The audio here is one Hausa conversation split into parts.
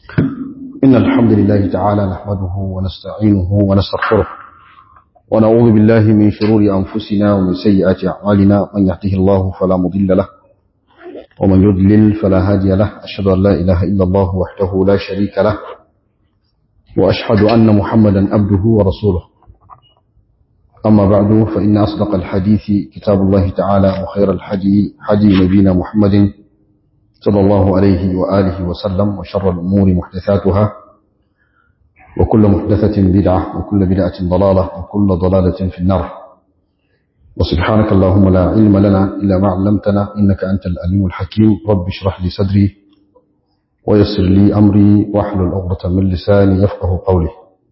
إن الحمد لله تعالى نحمده ونستعينه ونستغفره ونعوذ بالله من شرور أنفسنا ومن سيئات أعمالنا من يهده الله فلا مضل له ومن يضلل فلا هادي له أشهد أن لا إله إلا الله وحده لا شريك له وأشهد أن محمدا عبده ورسوله أما بعد فإن أصدق الحديث كتاب الله تعالى وخير الحدي حدي نبينا محمد صلى الله عليه وآله وسلم وشر الأمور محدثاتها وكل محدثة بدعة وكل بدعة ضلالة وكل ضلالة في النار وسبحانك اللهم لا علم لنا إلا ما علمتنا إنك أنت الأليم الحكيم رب اشرح لي صدري ويسر لي أمري واحلل عقدة من لساني يفقه قولي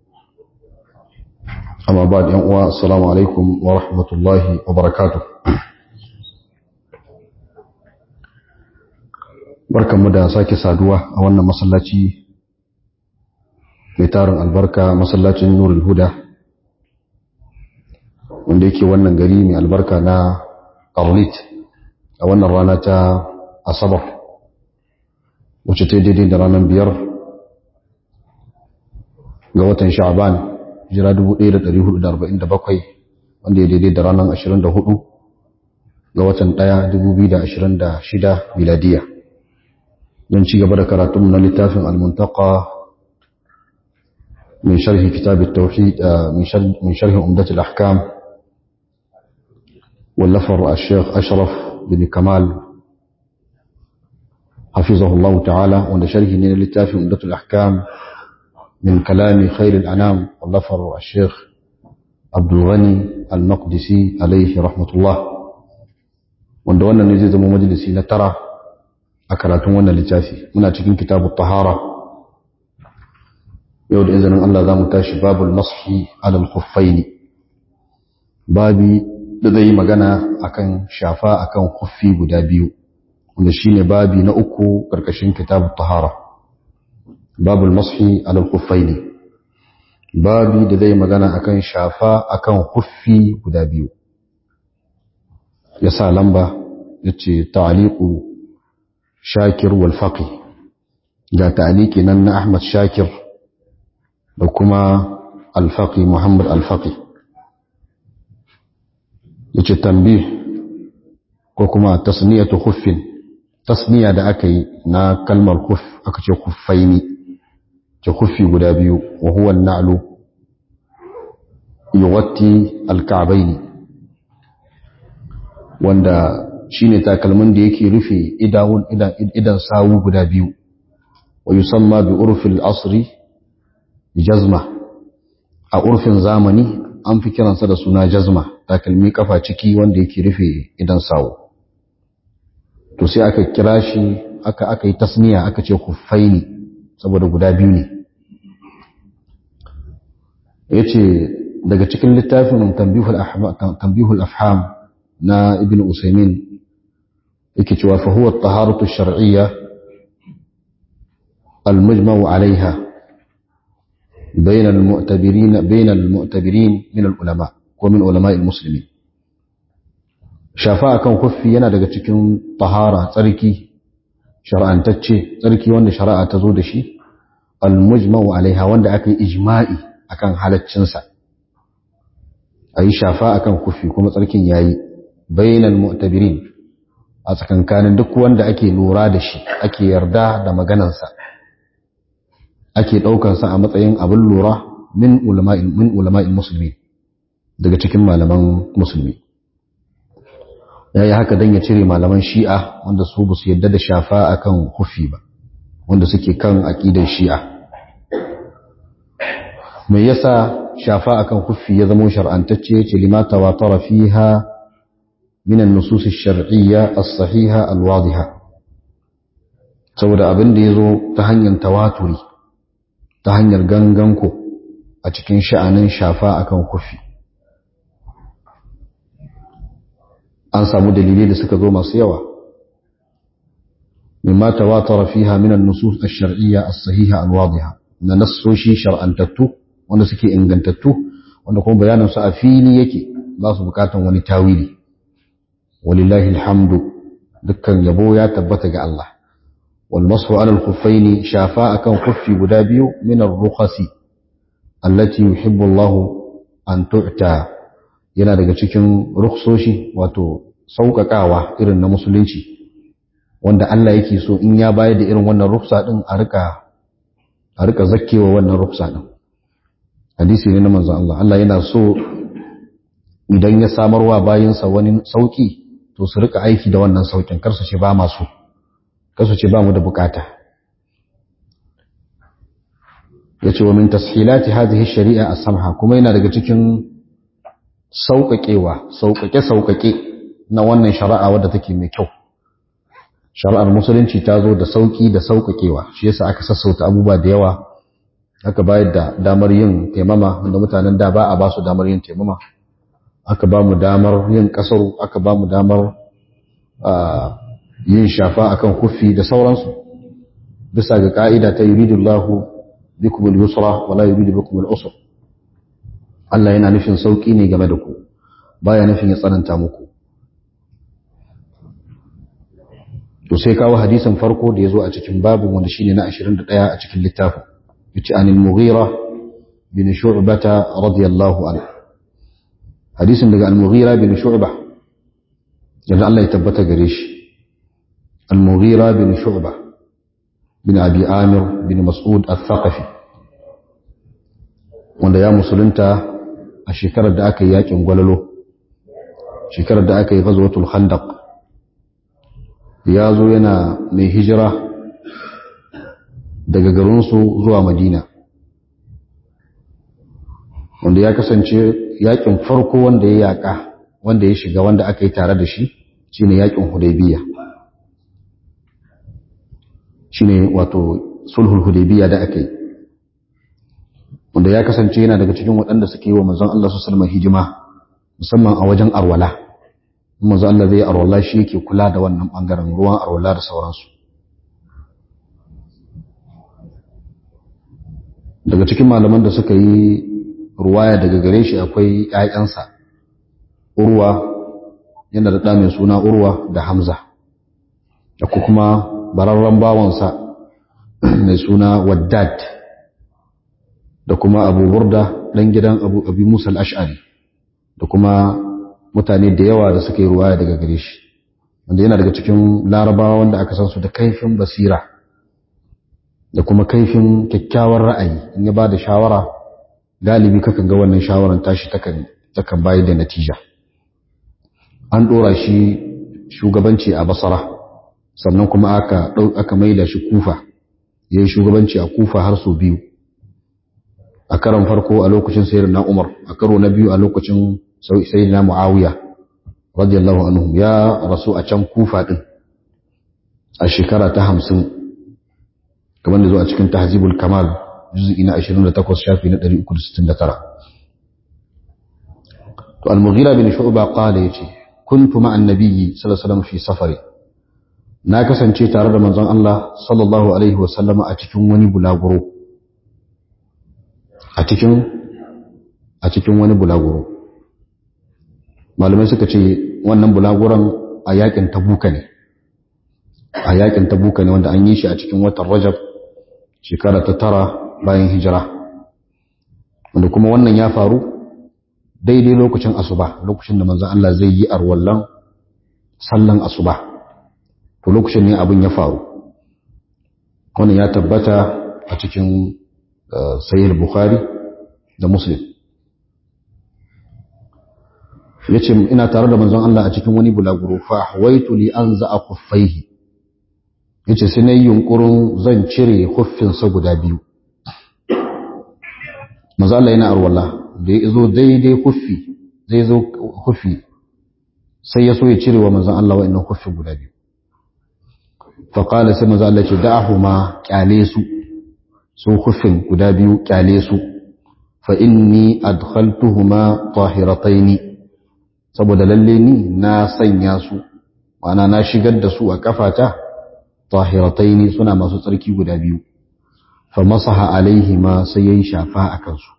أما بعد يوم السلام عليكم ورحمة الله وبركاته barkanmu da sake saduwa a wannan masallaci mai tarin albarka masallacin nurul huda wanda yake wannan gari mai albarka na arlit a wannan rana ta asabar wacce ta daidai da ranar biyar ga watan sha'aban jira 1447 wanda ya daidai da ranar 24 ga watan 1 2026 miladiya من شيء قبل كراتم من لتاف المنتقى من شرح كتاب التوحيد من شرح من شرح عمدة الأحكام واللفر الشيخ أشرف بن كمال حفظه الله تعالى وأن شرح من لتاف عمدة الأحكام من كلام خير الأنام واللفر الشيخ عبد الغني المقدسي عليه رحمة الله وأن وانا نزيد مجلسي نترى a karatun wannan littafi muna cikin kitabu tahara yau da izinin Allah za mu tashi babul mashi alal khuffaini babi da zai yi magana akan shafa akan khuffi guda biyu wanda shine babi na uku karkashin kitabu tahara babul mashi alal khuffaini babi da zai magana akan shafa akan khuffi guda biyu ya sa lamba yace ta'liqu shakir walfaƙi ga ta'aliki nan na ahmad shakir da kuma alfaƙi muhammad alfaƙi ya ce tambi ko kuma tasniyatu huffin tasniya da aka yi na kalmar huff aka ce huffaini ce huffi guda biyu wa huwa na'lu yuwatti alka'baini wanda shine takalmin da yake rufe idawun idan sawu guda biyu wa yusamma bi urfil asri jazma a urfin zamani an fi kiransa da suna jazma takalmi kafa ciki wanda yake rufe idan sawu to sai aka kira shi aka aka yi tasniya aka ce kuffaini saboda guda biyu ne yace daga cikin littafin tanbihul ahkam tanbihul afham na ibn usaymin yake cewa fa huwa at-taharatu ash-shar'iyya al-mujma'u 'alayha bayna al-mu'tabirin bayna al-mu'tabirin min al-ulama ko min ulama al-muslimin shafa akan kuffi yana daga cikin tahara tsarki shar'antacce tsarki wanda shari'a ta zo da shi al-mujma'u 'alayha wanda aka yi ijma'i akan halaccin sa ayi shafa akan kuffi kuma tsarkin yayi bayna al-mu'tabirin a tsakankanin duk wanda ake lura da shi ake yarda da maganansa ake ɗaukansa a matsayin abin lura min ulama'in musulmi daga cikin malaman musulmi ya yi haka don ya cire malaman shi'a wanda su ba su yadda da shafa a kan hufi ba wanda suke kan aƙidan shi'a mai yasa shafa a kan hufi ya zama shar'antacce ce limata wa tara fiha من النصوص الشرعية الصحيحة الواضحة saboda abin da ya zo ta hanyar tawaturi ta hanyar ganganku a cikin sha'anin shafa akan kufi an samu dalilai da suka zo masu yawa mimma tawatara fiha min an-nusus ash-shar'iyya as-sahiha al-wadiha na nassoshi shar'antattu wanda suke ingantattu wanda kuma bayanin su a fili yake ba su bukatan wani tawili walillahi alhamdu dukkan yabo ya tabbata ga Allah wal mashu ala al-khuffaini shafa akan khuffi guda biyu min ar-rukhasi allati yuhibbu Allah an tu'ta yana daga cikin rukhsoshi wato sauƙaƙawa irin na musulunci wanda Allah yake so in ya bayar da irin wannan ruksa din a rika a rika zakkewa wannan ruksa din hadisi ne na manzon Allah Allah yana so idan ya samarwa bayinsa wani sauki to su rika aiki da wannan saukin kar su ce ba masu kar su ce ba mu da bukata yace wa min tashilati hadhihi shari'a as-samha kuma yana daga cikin sauƙaƙewa sauƙaƙe sauƙaƙe na wannan shari'a wadda take mai kyau shari'ar musulunci ta zo da sauƙi da sauƙaƙewa shi yasa aka sassauta abubuwa da yawa aka bayar da damar yin taimama wanda mutanen da ba a ba su damar yin taimama aka ba mu damar yin kasaru aka ba mu damar yin shafa akan kufi da sauransu bisa ga ka'ida ta yuridullahu bikum al-yusra wa la yuridu bikum al-usra Allah yana nufin sauki ne game da ku baya nufin ya tsananta muku to sai kawo hadisin farko da yazo a cikin babin wanda shine na 21 a cikin littafin yace anil mughira bin shu'bata radiyallahu anhu hadisin daga al-mughira bin shu'ba yanda Allah ya tabbata gare shi al-mughira bin shu'ba bin abi amir bin mas'ud al-thaqafi wanda ya musulunta a shekarar da aka yi yakin gwalalo shekarar da aka yi ghazwatul khandaq ya zo yana mai hijira daga garinsu zuwa madina wanda ya kasance yakin farko wanda ya yaka wanda ya shiga wanda aka yi tare da shi shine yakin hudaybiya shine wato sulhul hudaybiya da aka yi wanda ya kasance yana daga cikin waɗanda suke yi wa manzon Allah sallallahu alaihi hijima musamman a wajen arwala manzon Allah zai arwala shi yake kula da wannan bangaren ruwan arwala da sauransu daga cikin malaman da suka yi ruwaya daga gare shi akwai ƴaƴansa urwa yana da ɗa mai suna urwa da hamza da kuma bararren bawansa mai suna waddad da kuma abu burda ɗan gidan abu abi musa al'ash'ari da kuma mutane da yawa da suka yi ruwaya daga gare shi wanda yana daga cikin larabawa wanda aka san su da kaifin basira da kuma kaifin kyakkyawar ra'ayi in ya ba da shawara galibi kakan ga wannan shawaran tashi takan bayar da natija an ɗora shi shugabanci a basara sannan kuma aka aka maida shi kufa yayin shugabanci a kufa har sau biyu a karon farko a lokacin sayyidina Umar a karo na biyu a lokacin sayyidina Muawiya radiyallahu anhu ya rasu a can kufa din a shekara ta 50 kamar da zo a cikin tahzibul kamal juz'i na 28 shafi na 369 to al-mughira bin shu'ba qala yace kuntu ma'a an-nabiyyi sallallahu alaihi wasallam fi safari na kasance tare da manzon Allah sallallahu alaihi wasallam a cikin wani bulaguro a cikin a cikin wani bulaguro malamai suka ce wannan bulaguron a yakin tabuka ne a yakin tabuka ne wanda an yi shi a cikin watan rajab shekara ta tara bayan hijira wanda kuma wannan ya faru daidai lokacin asuba lokacin da manzon Allah zai yi arwallan sallan asuba to lokacin ne abin ya faru wannan ya tabbata a cikin sahih bukhari da muslim yace ina tare da manzon Allah a cikin wani bulaguro fa hawaitu li anza khuffaihi yace sai nayi yunkurin zan cire huffin sa guda biyu manzon Allah yana arwala da ya zo daidai huffi zai zo huffi sai ya so ya cire wa manzon Allah wa'annan huffin guda biyu fa qala sai manzon Allah ya ce da'ahuma kyale su su huffin guda biyu kyale su fa inni adkhaltuhuma tahirataini saboda lalle ni na sanya su ma'ana na shigar da su a kafata tahirataini suna masu tsarki guda biyu fa masaha alaihima sai yayi shafa akan su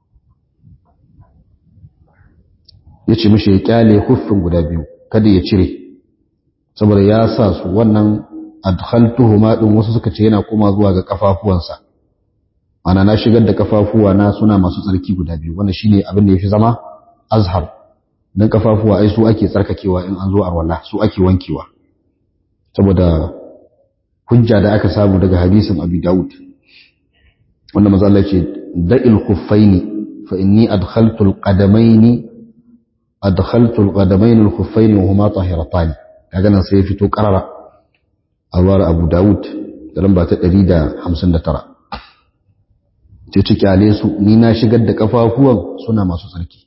yace mishi ya kyale huffin guda biyu kada ya cire saboda ya sa su wannan adkhaltuhuma din wasu suka ce yana koma zuwa ga kafafuwansa ana na shigar da kafafuwa na suna masu tsarki guda biyu wannan shine abin da yafi zama azhar dan kafafuwa ai su ake tsarkakewa in an zo arwala su ake wankewa saboda hujja da aka samu daga hadisin Abi Dawud wanda manzo Allah ce da'il khuffaini fa inni adkhaltu al-qadamaini adkhaltu al-qadamaini al-khuffaini wa huma tahiratan kaga nan sai fito karara a ruwar Abu Dawud da lamba ta 159 ce ci kyale su ni na shigar da kafafuwan suna masu tsarki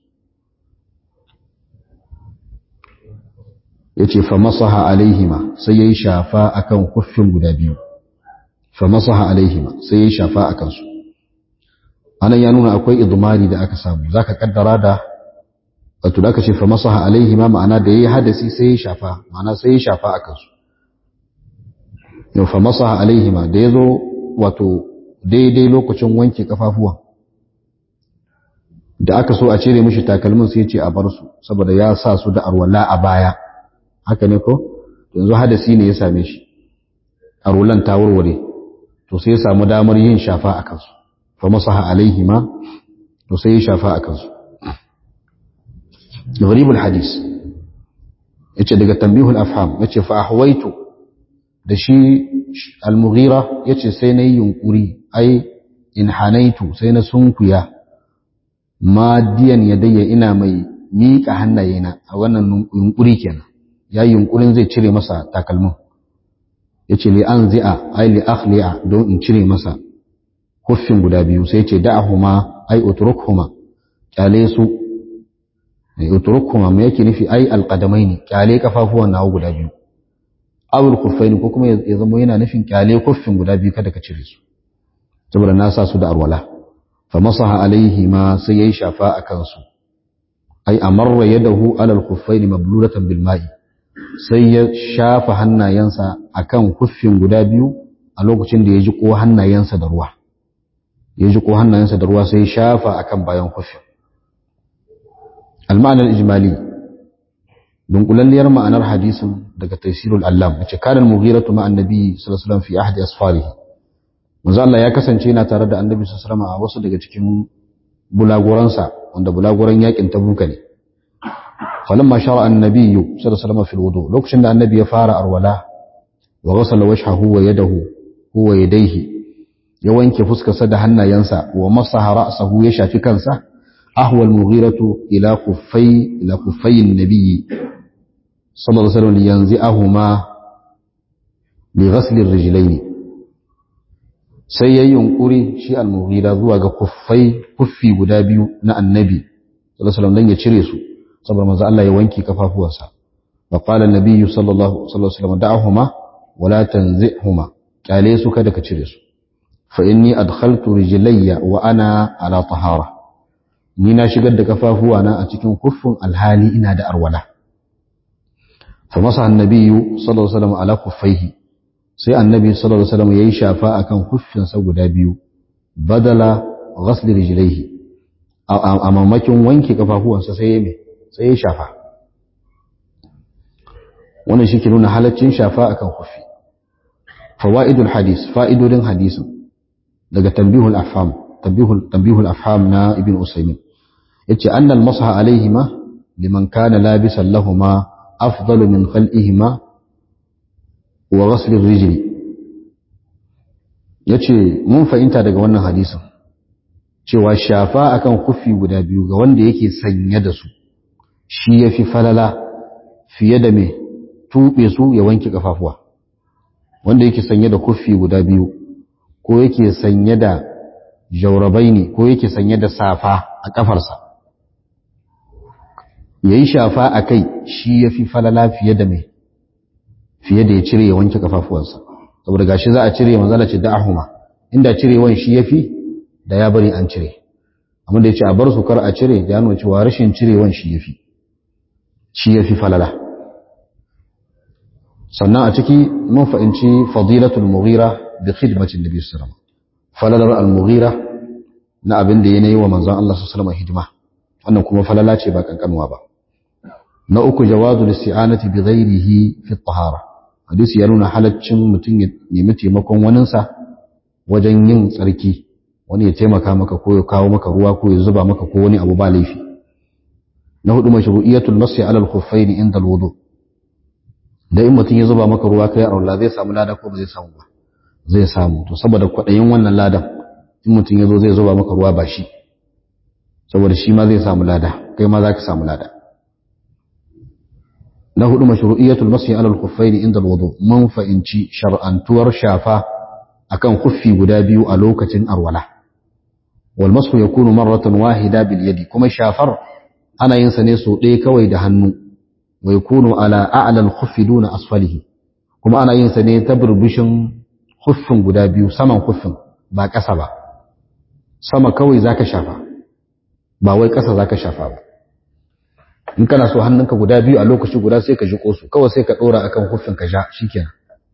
yace fa masaha alaihima sai yayi shafa akan kuffin guda biyu fa masaha alaihima sai yayi shafa akan su anan ya nuna akwai idmari da aka samu zaka kaddara da wato da aka ce fa masaha alaihima ma'ana da yayi hadasi sai yayi shafa ma'ana sai yayi shafa akan su yau fa masaha alaihima da yazo wato daidai lokacin wanke kafafuwan da aka so a cire mishi takalmin sai ya ce a bar su saboda ya sa su da arwala a baya haka ne ko yanzu hadasi ne ya same shi arwalan ta warware to sai ya samu damar yin shafa a kansu fa masaha alaihima to sai ya shafa a kansu gharibul hadis yace daga tanbihul afham yace fa ahwaitu da shi al-mughira yace sai nayi yunkuri ai in hanaitu sai na sunkuya madiyan yadayya ina mai miƙa hannayena a wannan yunkuri kenan ya yunkurin zai cire masa takalmin yace li an zi'a ai li akhli'a don in cire masa huffin guda biyu sai yace da'ahuma ai utrukhuma kyale su ai utrukhuma me yake nufi ai alqadamaini kyale kafafuwan nawo guda biyu awul khuffaini ko kuma ya zama yana nufin kyale kuffin guda biyu kada ka cire su saboda na sa su da arwala fa masaha alaihi ma sai yayi shafa akan su ai amarra yadahu ala al-khuffaini mablulatan bil ma'i sai ya shafa hannayensa akan kuffin guda biyu a lokacin da ya ji ko hannayensa da ruwa ya ji ko hannayensa da ruwa sai ya shafa akan bayan kuffin al-ma'anar ijmali dunkulalliyar ma'anar hadisin daga tafsirul allam wace kanan mughiratu ma annabi sallallahu alaihi wasallam fi ahdi asfarihi manzo Allah ya kasance yana tare da annabi sallallahu alaihi wasallam a wasu daga cikin bulaguransa wanda bulaguran yakin tabuka ne falamma shara annabi sallallahu alaihi wasallam fil wudu lokacin da annabi ya fara arwala wa ghasala wajhahu wa yadahu huwa yadayhi ya wanke fuskarsa da hannayensa wa masaha ra'sahu ya shafi kansa ahwa al-mughiratu ila kuffai ila kuffai an-nabi sallallahu alaihi wasallam liyanzi'ahuma bi ghasl ar-rijlayn sai yayi yunkuri shi al-mughira zuwa ga kuffai kuffi guda biyu na annabi sallallahu alaihi wasallam dan ya cire su saboda manzo Allah ya wanke kafafuwansa wa qala an-nabi sallallahu alaihi wasallam da'ahuma wa la tanzihuma kyale su kada ka cire su fa inni adkhaltu rijlayya wa ana ala tahara ni na shigar da kafafuwana a cikin kuffin alhali ina da arwala fa masa annabi sallallahu alaihi wasallam ala kuffaihi sai annabi sallallahu alaihi wasallam yayi shafa akan kuffin sa guda biyu badala ghasl rijlaihi a mamakin wanke kafafuwansa sai ya me sai ya shafa wannan shi ke nuna halaccin shafa akan kufi fawaidul hadis fa'idodin hadisin daga tanbihul afham tanbihul tanbihul afham na ibn usaymin yace annal masaha alaihima liman kana labisan lahuma afdalu min khal'ihima wa ghasl ar-rijli yace mun fahimta daga wannan hadisin cewa shafa akan kufi guda biyu ga wanda yake sanye da su shi ya fi falala fiye da mai tuɓe su ya wanke ƙafafuwa wanda yake sanye da kuffi guda biyu ko yake sanye da jaurabai ne ko yake sanye da safa a ƙafarsa ya yi shafa a kai shi ya fi falala fiye da mai fiye da ya cire ya wanke ƙafafuwansa saboda gashi za a cire manzala ce da'ahuma inda cirewan shi ya fi da ya bari an cire amma da ya ce a bar su kar a cire da ya nuna cewa rashin cirewan shi ya fi shi ya fi falala sannan a ciki mun fahimci fadilatul mughira bi khidmatin nabi sallallahu falalar al-mughira na abin da yana wa manzon Allah sallallahu alaihi hidima wannan kuma falala ce ba kankanuwa ba na uku jawazul isti'anati bi ghairihi fi tahara hadisi ya nuna halaccin mutum ya nemi taimakon waninsa wajen yin tsarki wani ya taimaka maka ko ya kawo maka ruwa ko ya zuba maka ko wani abu ba laifi na hudu mashru'iyatul masyi ala al-khuffayn inda al-wudu da in mutum ya zuba maka ruwa kai Allah zai samu lada ko ba zai samu ba zai samu to saboda kwadayin wannan ladan in mutum ya zo zai zuba maka ruwa ba shi saboda shi ma zai samu lada kai ma za ka samu lada na hudu mashru'iyatul masyi ala al-khuffayn inda al-wudu mun fa'inci shar'antuwar shafa akan khuffi guda biyu a lokacin arwala wal mashu yakunu marratan wahida bil yadi kuma shafar ana yin sa ne so ɗaya kawai da hannu wa yakunu ala a'la al-khuffi duna asfalihi kuma ana yin sa ne ta burbushin khuffin guda biyu saman khuffin ba ƙasa ba sama kawai zaka shafa ba wai ƙasa zaka shafa ba in kana so hannunka guda biyu a lokaci guda sai ka jiko su kawai sai ka dora akan huffin ka ja shikenan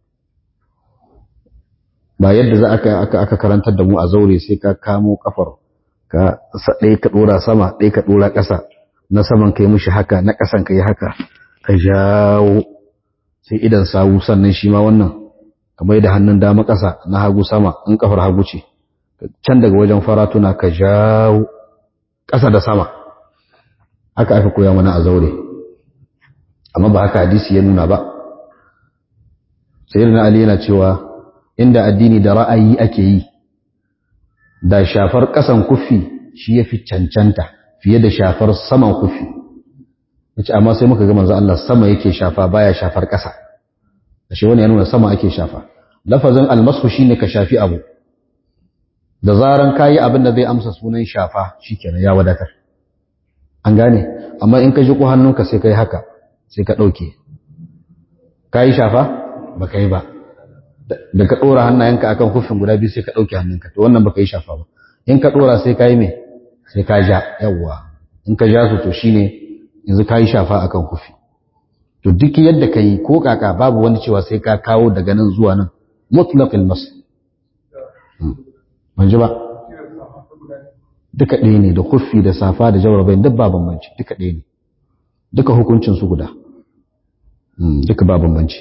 ba yadda za aka aka aka karantar da mu a zaure sai ka kamo kafar ka ɗaya ka dora sama ɗaya ka dora ƙasa na saman kai mishi haka na ƙasan kai haka ka jawo sai idan sawu sannan shi ma wannan kamar da hannun dama ƙasa na hagu sama in kafar hagu ce can daga wajen faratuna ka jawo ƙasa da sama haka aka koya mana a zaure amma ba haka hadisi ya nuna ba sayyidina ali yana cewa inda addini da ra'ayi ake yi da shafar kasan kufi shi yafi cancanta fiye da shafar saman kufi yace amma sai muka ga manzo Allah sama yake shafa baya shafar kasa ashe wani ya nuna sama ake shafa lafazin almasu shine ka shafi abu da zaran kayi abin da zai amsa sunan shafa shikenan ya wadatar an gane amma in ka ji ko hannunka sai ka yi haka sai ka ɗauke ka yi shafa ba ka yi ba da ka ɗora hannayenka akan hufin guda biyu sai ka ɗauke hannunka to wannan ba ka yi shafa ba in ka ɗora sai ka yi mai sai ka ja yawwa in ka ja su to shine yanzu ka yi shafa akan hufi to duk yadda ka yi ko kaka babu wani cewa sai ka kawo daga nan zuwa nan mutlaqil mas ban ji ba duka ɗaya ne da kuffi da safa da jaurabain duk ba bambanci duka ɗaya ne duka hukuncin su guda duka ba bambanci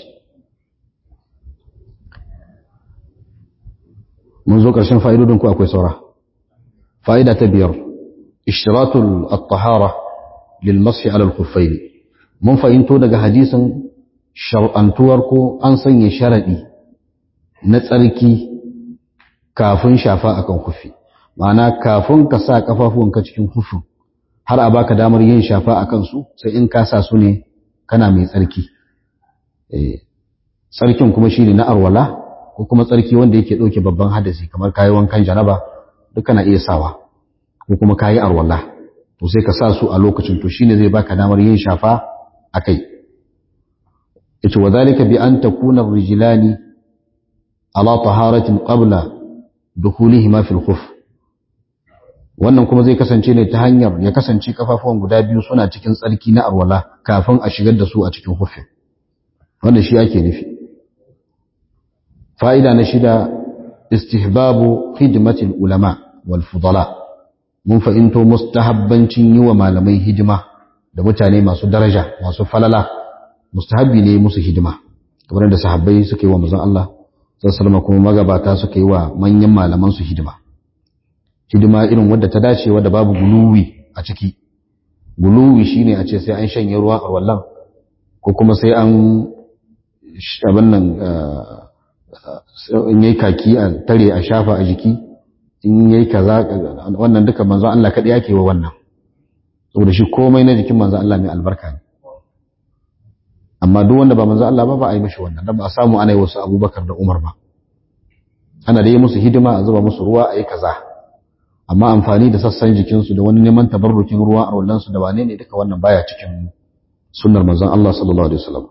mun zo ƙarshen fa'idodin ku akwai saura fa'ida ta biyar ishtiratul at-tahara lil mashi ala al-khuffayn mun fahimto daga hadisin shar'antuwar ko an sanya sharadi na tsarki kafin shafa akan kufi ma'ana kafin ka sa kafafuwanka cikin hufin har a baka damar yin shafa a kansu sai in ka sa su ne kana mai tsarki tsarkin kuma shine na arwala ko kuma tsarki wanda yake ɗauke babban hadasi kamar kayi wankan janaba duka na iya sawa ko kuma kayi arwala to sai ka sa su a lokacin to shine zai baka damar yin shafa a kai yace wa zalika bi an takuna rijlani ala taharatin qabla dukhulihima fil khuf wannan kuma zai kasance ne ta hanyar ya kasance kafafuwan guda biyu suna cikin tsarki na arwala kafin a shigar da su a cikin hufi wannan shi ake nufi fa'ida na shida istihbabu khidmatil ulama wal fudala mun fahimto mustahabbancin yi wa malamai hidima da mutane masu daraja masu falala mustahabbi ne musu hidima kamar da sahabbai suka yi wa manzon Allah sallallahu kuma magabata suka yi wa manyan malaman su hidima hidima irin wadda ta dace wadda babu guluwi a ciki guluwi shine a ce sai an shanye ruwa a wallan ko kuma sai an abin nan in yayi kaki a tare a shafa a jiki in yayi kaza wannan duka manzon Allah kadai yake wa wannan saboda shi komai na jikin manzon Allah mai albarka ne amma duk wanda ba manzon Allah ba ba a yi mishi wannan dan ba a samu ana yi wasu Abubakar da Umar ba ana da yi musu hidima a zuba musu ruwa a yi kaza amma amfani da sassan jikinsu da wani neman tabarrukin ruwa a wallansu da wane ne duka wannan baya cikin sunnar manzon Allah sallallahu alaihi wasallam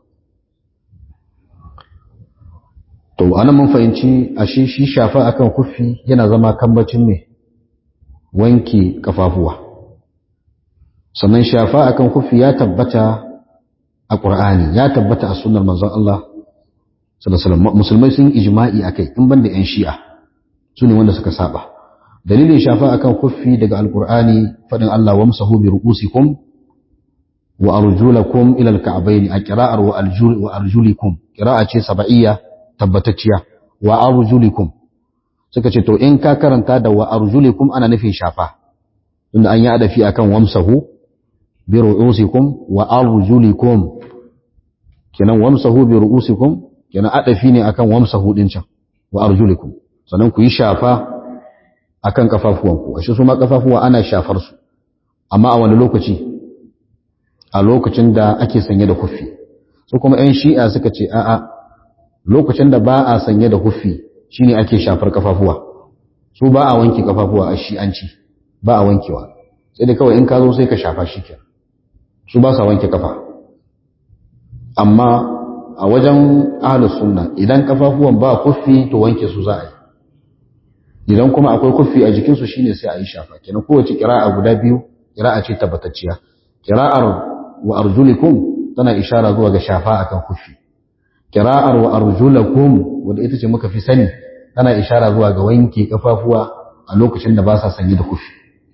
to anan mun fahimci ashe shi shafa akan kufi yana zama kambacin me wanke kafafuwa sannan shafa akan kufi ya tabbata a Qur'ani ya tabbata a sunnar manzon Allah sallallahu alaihi wasallam musulmai sun ijma'i akai in banda yan shi'a su ne wanda suka saba dalilin shafa akan kuffi daga alkur'ani fadin Allah wamsahu bi ru'usikum wa arjulakum ila alka'bayn a qira'ar wa arjul wa arjulikum qira'a ce sab'iyya tabbatacciya wa arjulikum suka ce to in ka karanta da wa arjulikum ana nufin shafa tunda an yi adafi akan wamsahu bi ru'usikum wa arjulikum kenan wamsahu bi ru'usikum kenan adafi ne akan wamsahu din can wa arjulikum sannan ku yi shafa akan kafafuwanku ashe su ma kafafuwa ana shafar su amma a wani lokaci a lokacin da ake sanye da kufi su kuma ƴan shi'a suka ce a'a lokacin da ba a sanye da kufi shine ake shafar kafafuwa su ba a wanke kafafuwa a shi'anci ba a wankewa sai da kawai in ka zo sai ka shafa shi ke su ba sa wanke kafa amma a wajen ahlus sunna idan kafafuwan ba kufi to wanke su za a yi idan kuma akwai kufi a jikinsu shine sai a yi shafa kenan kowace kira'a guda biyu kira'a ce tabbatacciya kira'ar wa arjulikum tana ishara zuwa ga shafa akan kufi kira'ar wa arjulakum wanda ita ce muka fi sani tana ishara zuwa ga wanke kafafuwa a lokacin da ba sa sanye da kufi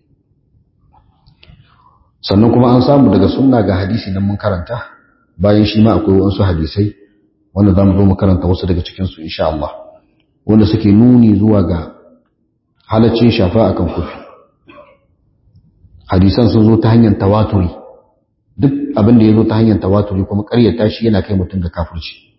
sannan kuma an samu daga sunna ga hadisi nan mun karanta bayan shi ma akwai wasu hadisai wanda za mu zo mu karanta wasu daga cikinsu insha Allah wanda suke nuni zuwa ga halaccin shafa akan kufi hadisan sun zo ta hanyar tawaturi duk abin da ya zo ta hanyar tawaturi kuma ƙaryata shi yana kai mutum ga kafirci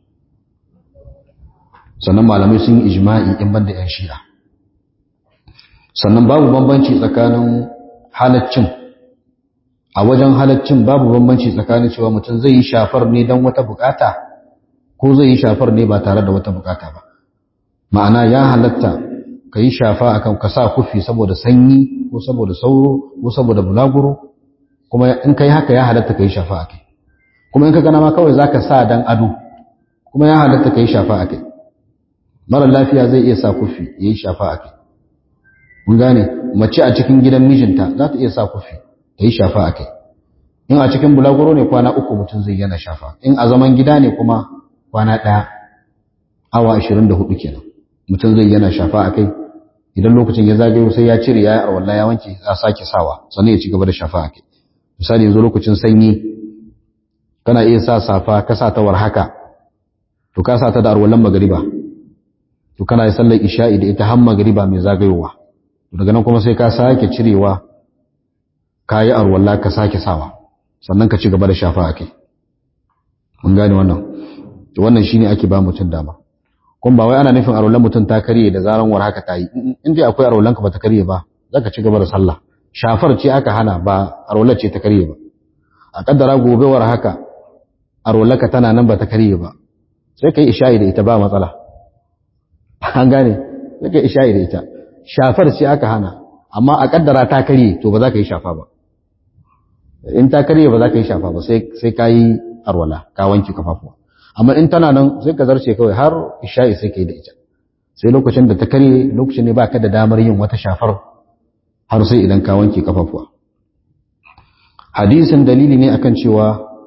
sannan malamai sun yi ijma'i in banda yan shi'a sannan babu bambanci tsakanin halaccin a wajen halaccin babu bambanci tsakanin cewa mutum zai yi shafar ne don wata bukata ko zai yi shafar ne ba tare da wata bukata ba ma'ana ya halatta ka yi shafa akan ka sa kufi saboda sanyi ko saboda sauro ko saboda bulaguro kuma in kai haka ya halatta ka yi shafa akai kuma in ka gana ma kawai zaka sa dan ado kuma ya halatta ka yi shafa akai mara lafiya zai iya sa kufi ya yi shafa akai mun gane mace a cikin gidan mijinta za ta iya sa kufi ta yi shafa akai in a cikin bulaguro ne kwana uku mutum zai yana shafa in a zaman gida ne kuma kwana ɗaya awa ashirin da hudu kenan mutum zai yana shafa a kai idan lokacin ya zagayo sai ya cire ya yi arwallah ya wanke ya sake sawa sannan ya ci gaba da shafa a kai misali yanzu lokacin sanyi kana iya sa safa ka sa ta war haka to ka sa ta da arwallan magariba to kana yi sallar isha'i da ita har magariba mai zagayowa to daga nan kuma sai ka sake cirewa ka yi arwallah ka sake sawa sannan ka ci gaba da shafa a kai mun gane wannan to wannan shine ake ba mutum dama kuma ba wai ana nufin arolan mutum ta karye da zaran war haka ta yi in dai akwai arolanka ba ta karye ba za ka ci gaba da sallah shafar ce aka hana ba arolar ce ta karye ba a kaddara gobe war haka arolanka tana nan ba ta karye ba sai ka yi isha'i da ita ba matsala an gane sai ka yi isha'i da ita shafar ce aka hana amma a kaddara ta karye to ba za ka yi shafa ba in ta karye ba za ka yi shafa ba sai ka yi arwala ka wanke kafafuwa amma in tana nan sai ka zarce kawai har isha'i sai ka yi da ita sai lokacin da ta karye lokacin ne ba ka da damar yin wata shafar har sai idan ka wanke kafafuwa hadisin dalili ne akan cewa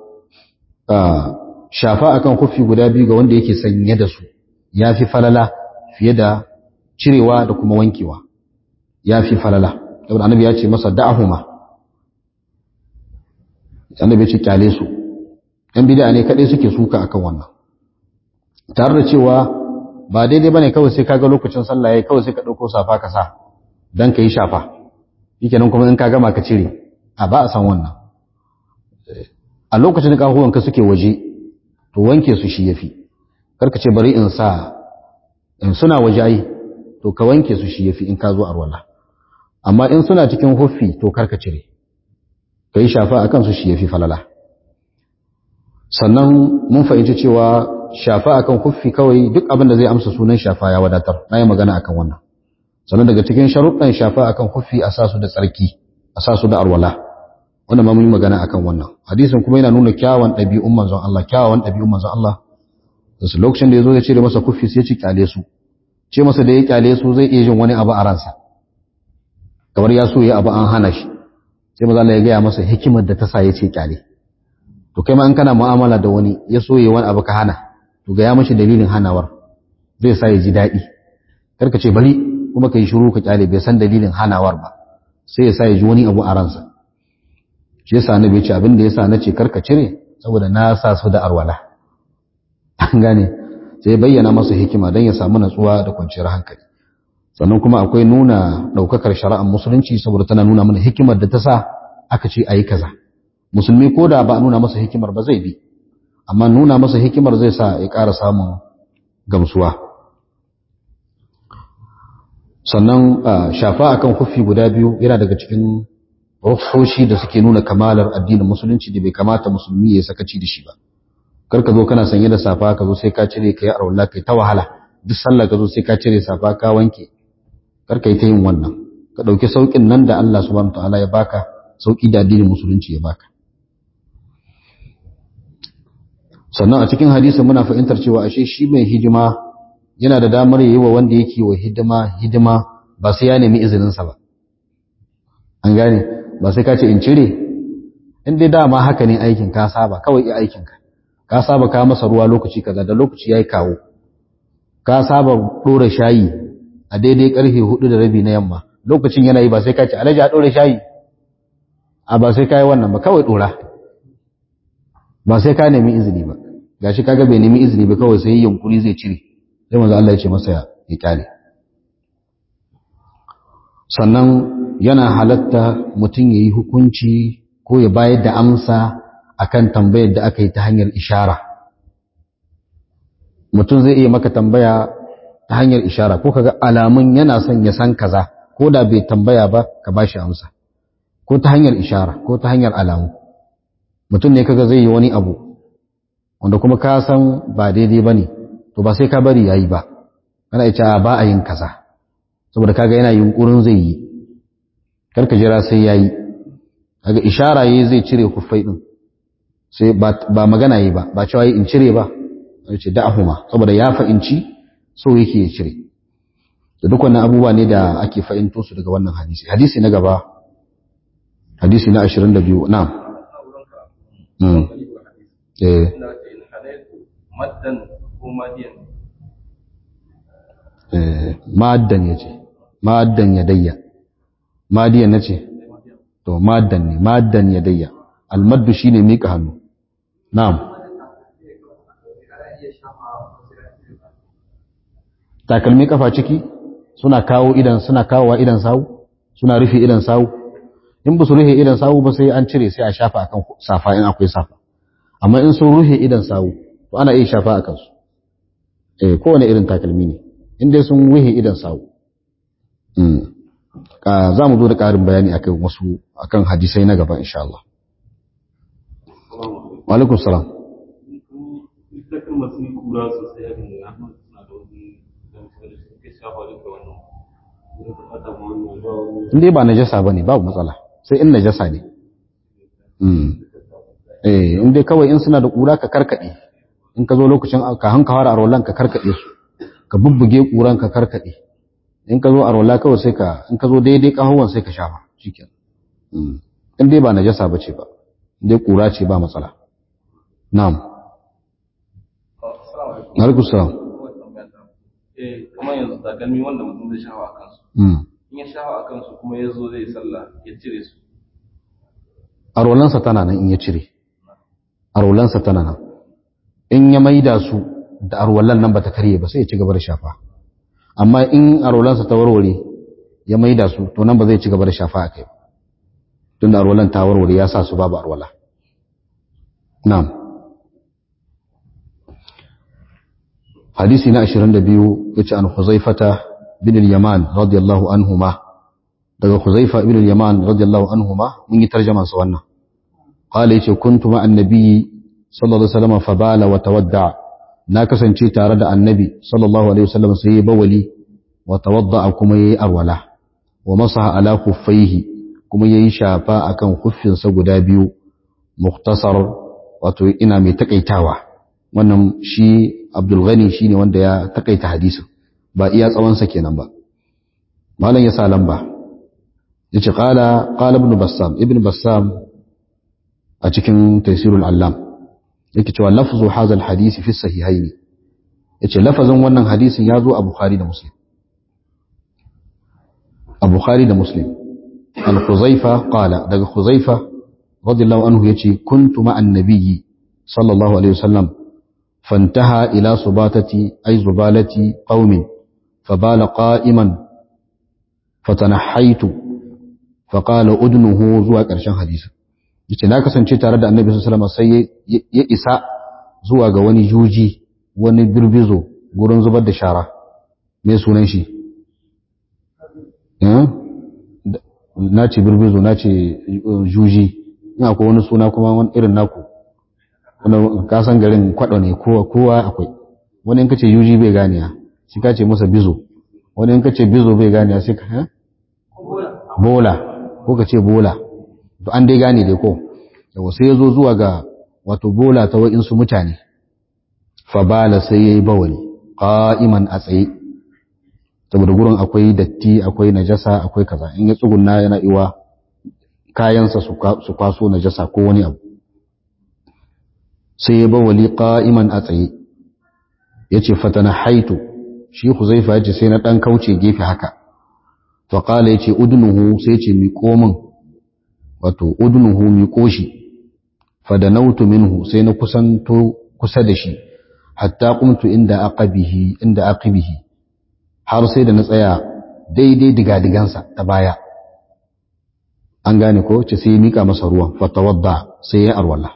shafa akan kufi guda biyu ga wanda yake sanye da su ya fi falala fiye da cirewa da kuma wankewa ya fi falala saboda annabi ya ce masa da'ahuma annabi ya ce kyale su ‘yan bida ne kaɗai suke suka akan wannan tare da cewa ba daidai ba ne kawai sai kaga lokacin sallah ya kawai sai ka ɗauko safa ka sa don ka yi shafa yake nan kuma in ka gama ka cire a ba a san wannan a lokacin da ƙahuwanka suke waje to wanke su shi ya fi karka ce bari in sa in suna waje ai to ka wanke su shi ya fi in ka zo arwala amma in suna cikin huffi to karka cire ka yi shafa a kansu shi ya fi falala sannan mun fahimci cewa shafa akan kuffi kawai duk abin da zai amsa sunan shafa ya wadatar na yi magana akan wannan sannan daga cikin sharuɗan shafa akan kuffi a sasu da tsarki a sasu da arwala wannan ma mun yi magana akan wannan hadisin kuma yana nuna kyawun ɗabi'un manzon Allah kyawun ɗabi'un manzon Allah da su lokacin da ya zo ya cire masa kuffi sai ya ci kyale su ce masa da ya kyale su zai iya jin wani abu a ransa kamar ya so ya abu an hana shi sai maza Allah ya gaya masa hikimar da ta sa ya ce kyale to kai ma in kana mu'amala da wani ya so ya wani abu ka hana to ga ya mashi dalilin hanawar zai sa ya ji daɗi kar ka ce bari kuma ka yi shiru ka kyale bai san dalilin hanawar ba sai ya sa ya ji wani abu a ransa shi yasa annabi ce abin da yasa nace karka cire saboda na sa su da arwala an gane sai bayyana masa hikima don ya samu natsuwa da kwanciyar hankali sannan kuma akwai nuna daukakar shari'ar musulunci saboda tana nuna mana hikimar da ta sa aka ce ayi kaza musulmi ko da ba a nuna masa hikimar ba zai bi amma nuna masa hikimar zai sa ya ƙara samun gamsuwa sannan shafa akan kufi guda biyu yana daga cikin rufoshi da suke nuna kamalar addinin musulunci da bai kamata musulmi ya sakaci da shi ba kar ka zo kana sanye da safa ka zo sai ka cire ka yi arwalla kai ta wahala duk sallah ka zo sai ka cire safa ka wanke kar ka yi ta yin wannan ka ɗauki sauƙin nan da Allah subhanahu ta'ala ya baka sauƙi da addinin musulunci ya baka sannan a cikin hadisi muna fahimtar cewa ashe shi mai hidima yana da damar yi wa wanda yake wa hidima hidima ba sai ya nemi izininsa ba an gane ba sai ka ce in cire in dai dama haka ne aikin ka saba kawai iya aikinka ka saba ka masa ruwa lokaci kaza da lokaci yayi kawo ka saba dora shayi a daidai karfe hudu da rabi na yamma lokacin yana yi ba sai ka ce alhaji a dora shayi a ba sai ka yi wannan ba kawai dora ba sai ka nemi izini ba gashi kaga bai nemi izini ba kawai sai yunkuri zai cire sai manzo Allah ya ce masa ya kyale sannan yana halatta mutum yayi hukunci ko ya bayar da amsa akan tambayar da aka yi ta hanyar ishara mutum zai iya maka tambaya ta hanyar ishara ko kaga alamun yana son ya san kaza ko da bai tambaya ba ka bashi amsa ko ta hanyar ishara ko ta hanyar alamu mutum ne kaga zai yi wani abu wanda kuma ka san ba daidai bane to ba sai ka bari yayi ba kana ita ba a yin kaza saboda kaga yana yunkurin zai yi karka jira sai yayi kaga ishara yayi zai cire kufai din sai ba magana yi ba ba cewa in cire ba sai ce da'ahuma saboda ya fa'inci so yake ya cire da duk wannan abubuwa ne da ake fa'into su daga wannan hadisi hadisi na gaba hadisi na 22 na'am mm eh maddan ko madiyan eh maddan yace maddan yadayya madiyan nace to maddan ne maddan yadayya almaddu shine mika hannu na'am takalmi kafa ciki suna kawo idan suna kawowa idan sawu suna rufe idan sawu in ba su rufe idan sawu ba sai an cire sai a shafa akan safa in akwai safa amma in sun rufe idan sawu to ana iya shafa akan su eh kowane irin takalmi ne in dai sun rufe idan sawu mm za mu zo da ƙarin bayani akan wasu akan hadisai na gaba insha Allah wa alaikum salam ita kan masu kura sosai a kan ya suna da wani don suke shafa duka wannan in dai ba najasa bane babu matsala sai in najasa ne mm eh in dai kawai in suna da kura ka karkade in ka zo lokacin ka hanka fara arwallan ka karkade su ka bubbuge kuran ka karkade in ka zo arwalla kawai sai ka in ka zo daidai kahuwan sai ka shafa shikenan mm in dai ba najasa bace ba in dai kura ce ba matsala na'am alaikum salam eh kamar yanzu takalmi wanda mutum zai shafa a kansu mm in ya shafa a kansu kuma ya zo zai sallah ya cire su arwallansa tana nan in ya cire arwallansa tana nan in ya maida su da arwallan nan bata karye ba sai ya ci gaba da shafa amma in arwallansa ta warware ya maida su to nan ba zai ci gaba da shafa a kai ba tun da arwallan ta warware ya sa su babu arwala na'am hadisi na 22 yace an huzaifata bin al-yaman radiyallahu anhuma daga huzaifa ibn al-yaman radiyallahu anhuma mun yi tarjuma sa wannan qala yace kuntu ma annabi sallallahu alaihi wasallam fa bala wa tawadda na kasance tare da annabi sallallahu alaihi wasallam sai ya bawali wa tawadda kuma yayi arwala wa masaha ala khuffaihi kuma yayi shafa akan khuffinsa guda biyu mukhtasar wato ina mai takaitawa wannan shi Abdul Ghani shine wanda ya takaita hadisin ba iya tsawon sa kenan ba malam ya sa lamba yace qala qala ibn Bassam ibn Bassam a cikin Taysirul Allam yake cewa lafzu hadha alhadisi fi sahihaini yace lafazin wannan hadisin ya zo a Bukhari da Muslim a Bukhari da Muslim al-Khuzaifa qala daga Khuzaifa radiyallahu anhu yace kuntu ma'an nabiyyi sallallahu alaihi wasallam fantaha ila subatati ay zubalati qaumin fabala qa'iman fatanahaitu faqala udnuhu zuwa ƙarshen hadisi yace na kasance tare da annabi sallallahu alaihi wasallam sai ya isa zuwa ga wani juji wani birbizo gurin zubar da shara me sunan shi na ce birbizo na ce juji ina ko wani suna kuma wani irin naku wani kasan garin kwaɗo ne kowa akwai wani in kace juji bai ganiya shi ka ce masa bizo wani in kace bizo bai ganiya sai ka bola ko ka ce bola to an dai gane dai ko yawa sai ya zo zuwa ga wato bola ta wa'insu mutane fa bala sai ya yi bawali qa'iman a tsaye saboda gurin akwai datti akwai najasa akwai kaza in ya tsugunna yana iwa kayansa su kwaso najasa ko wani abu sai ya bawali qa'iman a tsaye yace fatana haitu shi huzaifa yace sai na dan kauce gefe haka fa qala yace udnuhu sai yace mi komin wato udnuhu mi koshi fadanautu minhu sai na kusanto kusa da shi hatta qumtu inda aqabihi inda aqibihi har sai da na tsaya daidai digadigansa ta baya an gane ko ce sai ya mika masa ruwan fatawadda sai ya arwala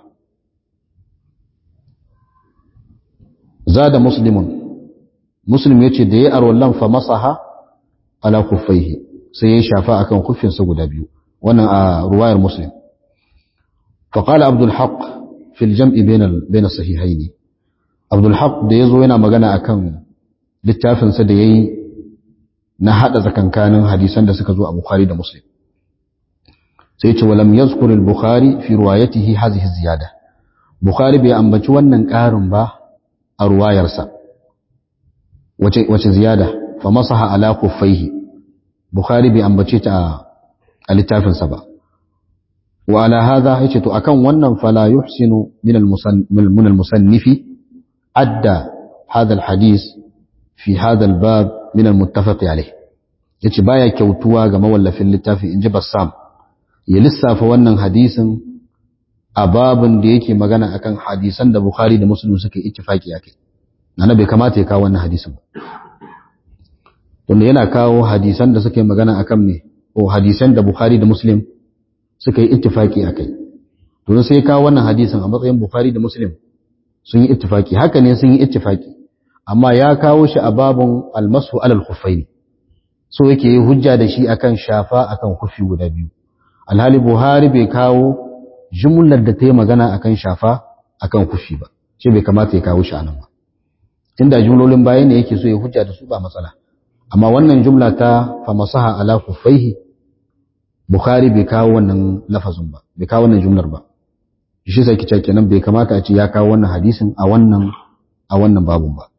zada muslimun muslim yace da ya arwallan fa masaha ala kuffaihi sai ya shafa akan kuffinsa guda biyu wannan a ruwayar muslim فقال عبد الحق في الجمع بين بين الصحيحين عبد الحق da yazo yana magana akan littafin sa da yayi na hada zakankanin hadisan da suka zo a Bukhari da Muslim sai ce walam yazkur al-Bukhari fi riwayatihi hadhihi ziyada Bukhari bai ambaci wannan karin ba a ruwayarsa wace wace ziyada fa masaha ala kuffaihi Bukhari bai ambace ta a littafin sa ba وعلى هذا يجت أكن ونن فلا يحسن من من المصنف أدى هذا الحديث في هذا الباب من المتفق عليه yace baya kyautuwa ga mawallafin littafi in ji Bassam ya lissafa wannan hadisin a babin da yake magana akan hadisan da Bukhari da Muslim suka yi ittifaki akai nana bai kamata ya kawo wannan hadisin ba tunda yana kawo hadisan da suka yi magana akan me ko hadisan da Bukhari da Muslim suka yi ittifaki a kai to sai kawo wannan hadisin a matsayin bukhari da muslim sun yi ittifaki haka ne sun yi ittifaki amma ya kawo shi a babun almasu alal khuffaini so yake yi hujja da shi akan shafa akan kufi guda biyu alhali buhari bai kawo jumlar da ta yi magana akan shafa akan kufi ba shi bai kamata ya kawo shi anan ba tunda jumlolin baya ne yake so ya hujja da su ba matsala amma wannan jumla ta famasaha ala kuffaihi Bukhari bai kawo wannan lafazin ba, bai kawo wannan jumlar ba. Shi sai kice kenan bai kamata a ce ya kawo wannan hadisin a wannan a wannan babun ba.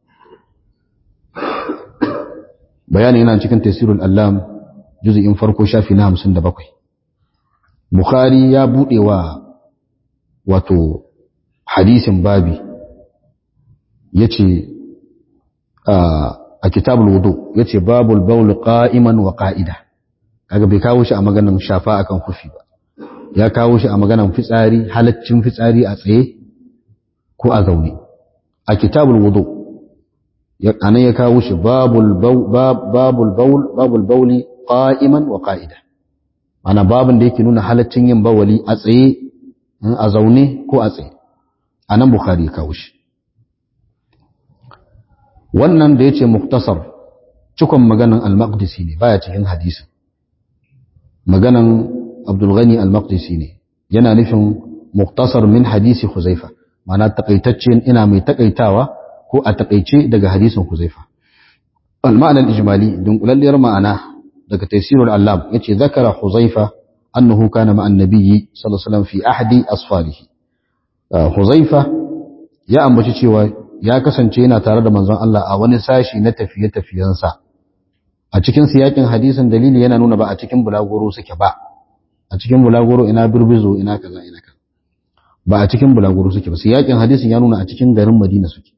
Bayani yana cikin Tafsirul Allam juz'in farko shafi na 57. Bukhari ya bude wa wato hadisin babi yace a kitabul wudu yace babul bawl qa'iman wa qa'ida. kaga bai kawo shi a maganan shafa akan kufi ba ya kawo shi a maganan fitsari halaccin fitsari a tsaye ko a zaune a kitabul wudu anan ya kawo shi babul babul baul babul bauli qa'iman wa qa'ida ana babin da yake nuna halaccin yin bawali a tsaye a zaune ko a tsaye anan bukhari ya kawo shi wannan da yace muktasar cikon maganan al-maqdisi ne baya cikin hadisin maganan Abdulghani al-Maqdisi ne yana nufin muktasar min hadisi Huzaifa ma'ana takaitaccen ina mai takaitawa ko a takaice daga hadisin Huzaifa al-ma'ana al-ijmali dunkulalliyar ma'ana daga tafsirul allam yace zakara Huzaifa annahu kana ma'an nabiyyi sallallahu alaihi wasallam fi ahdi asfarihi Huzaifa ya ambaci cewa ya kasance yana tare da manzon Allah a wani sashi na tafiye-tafiyensa a cikin siyakin hadisin dalili yana nuna ba a cikin bulagoro suke ba a cikin bulagoro ina birbizo ina kaza ina kaza ba a cikin bulagoro suke ba siyakin hadisin ya nuna a cikin garin Madina suke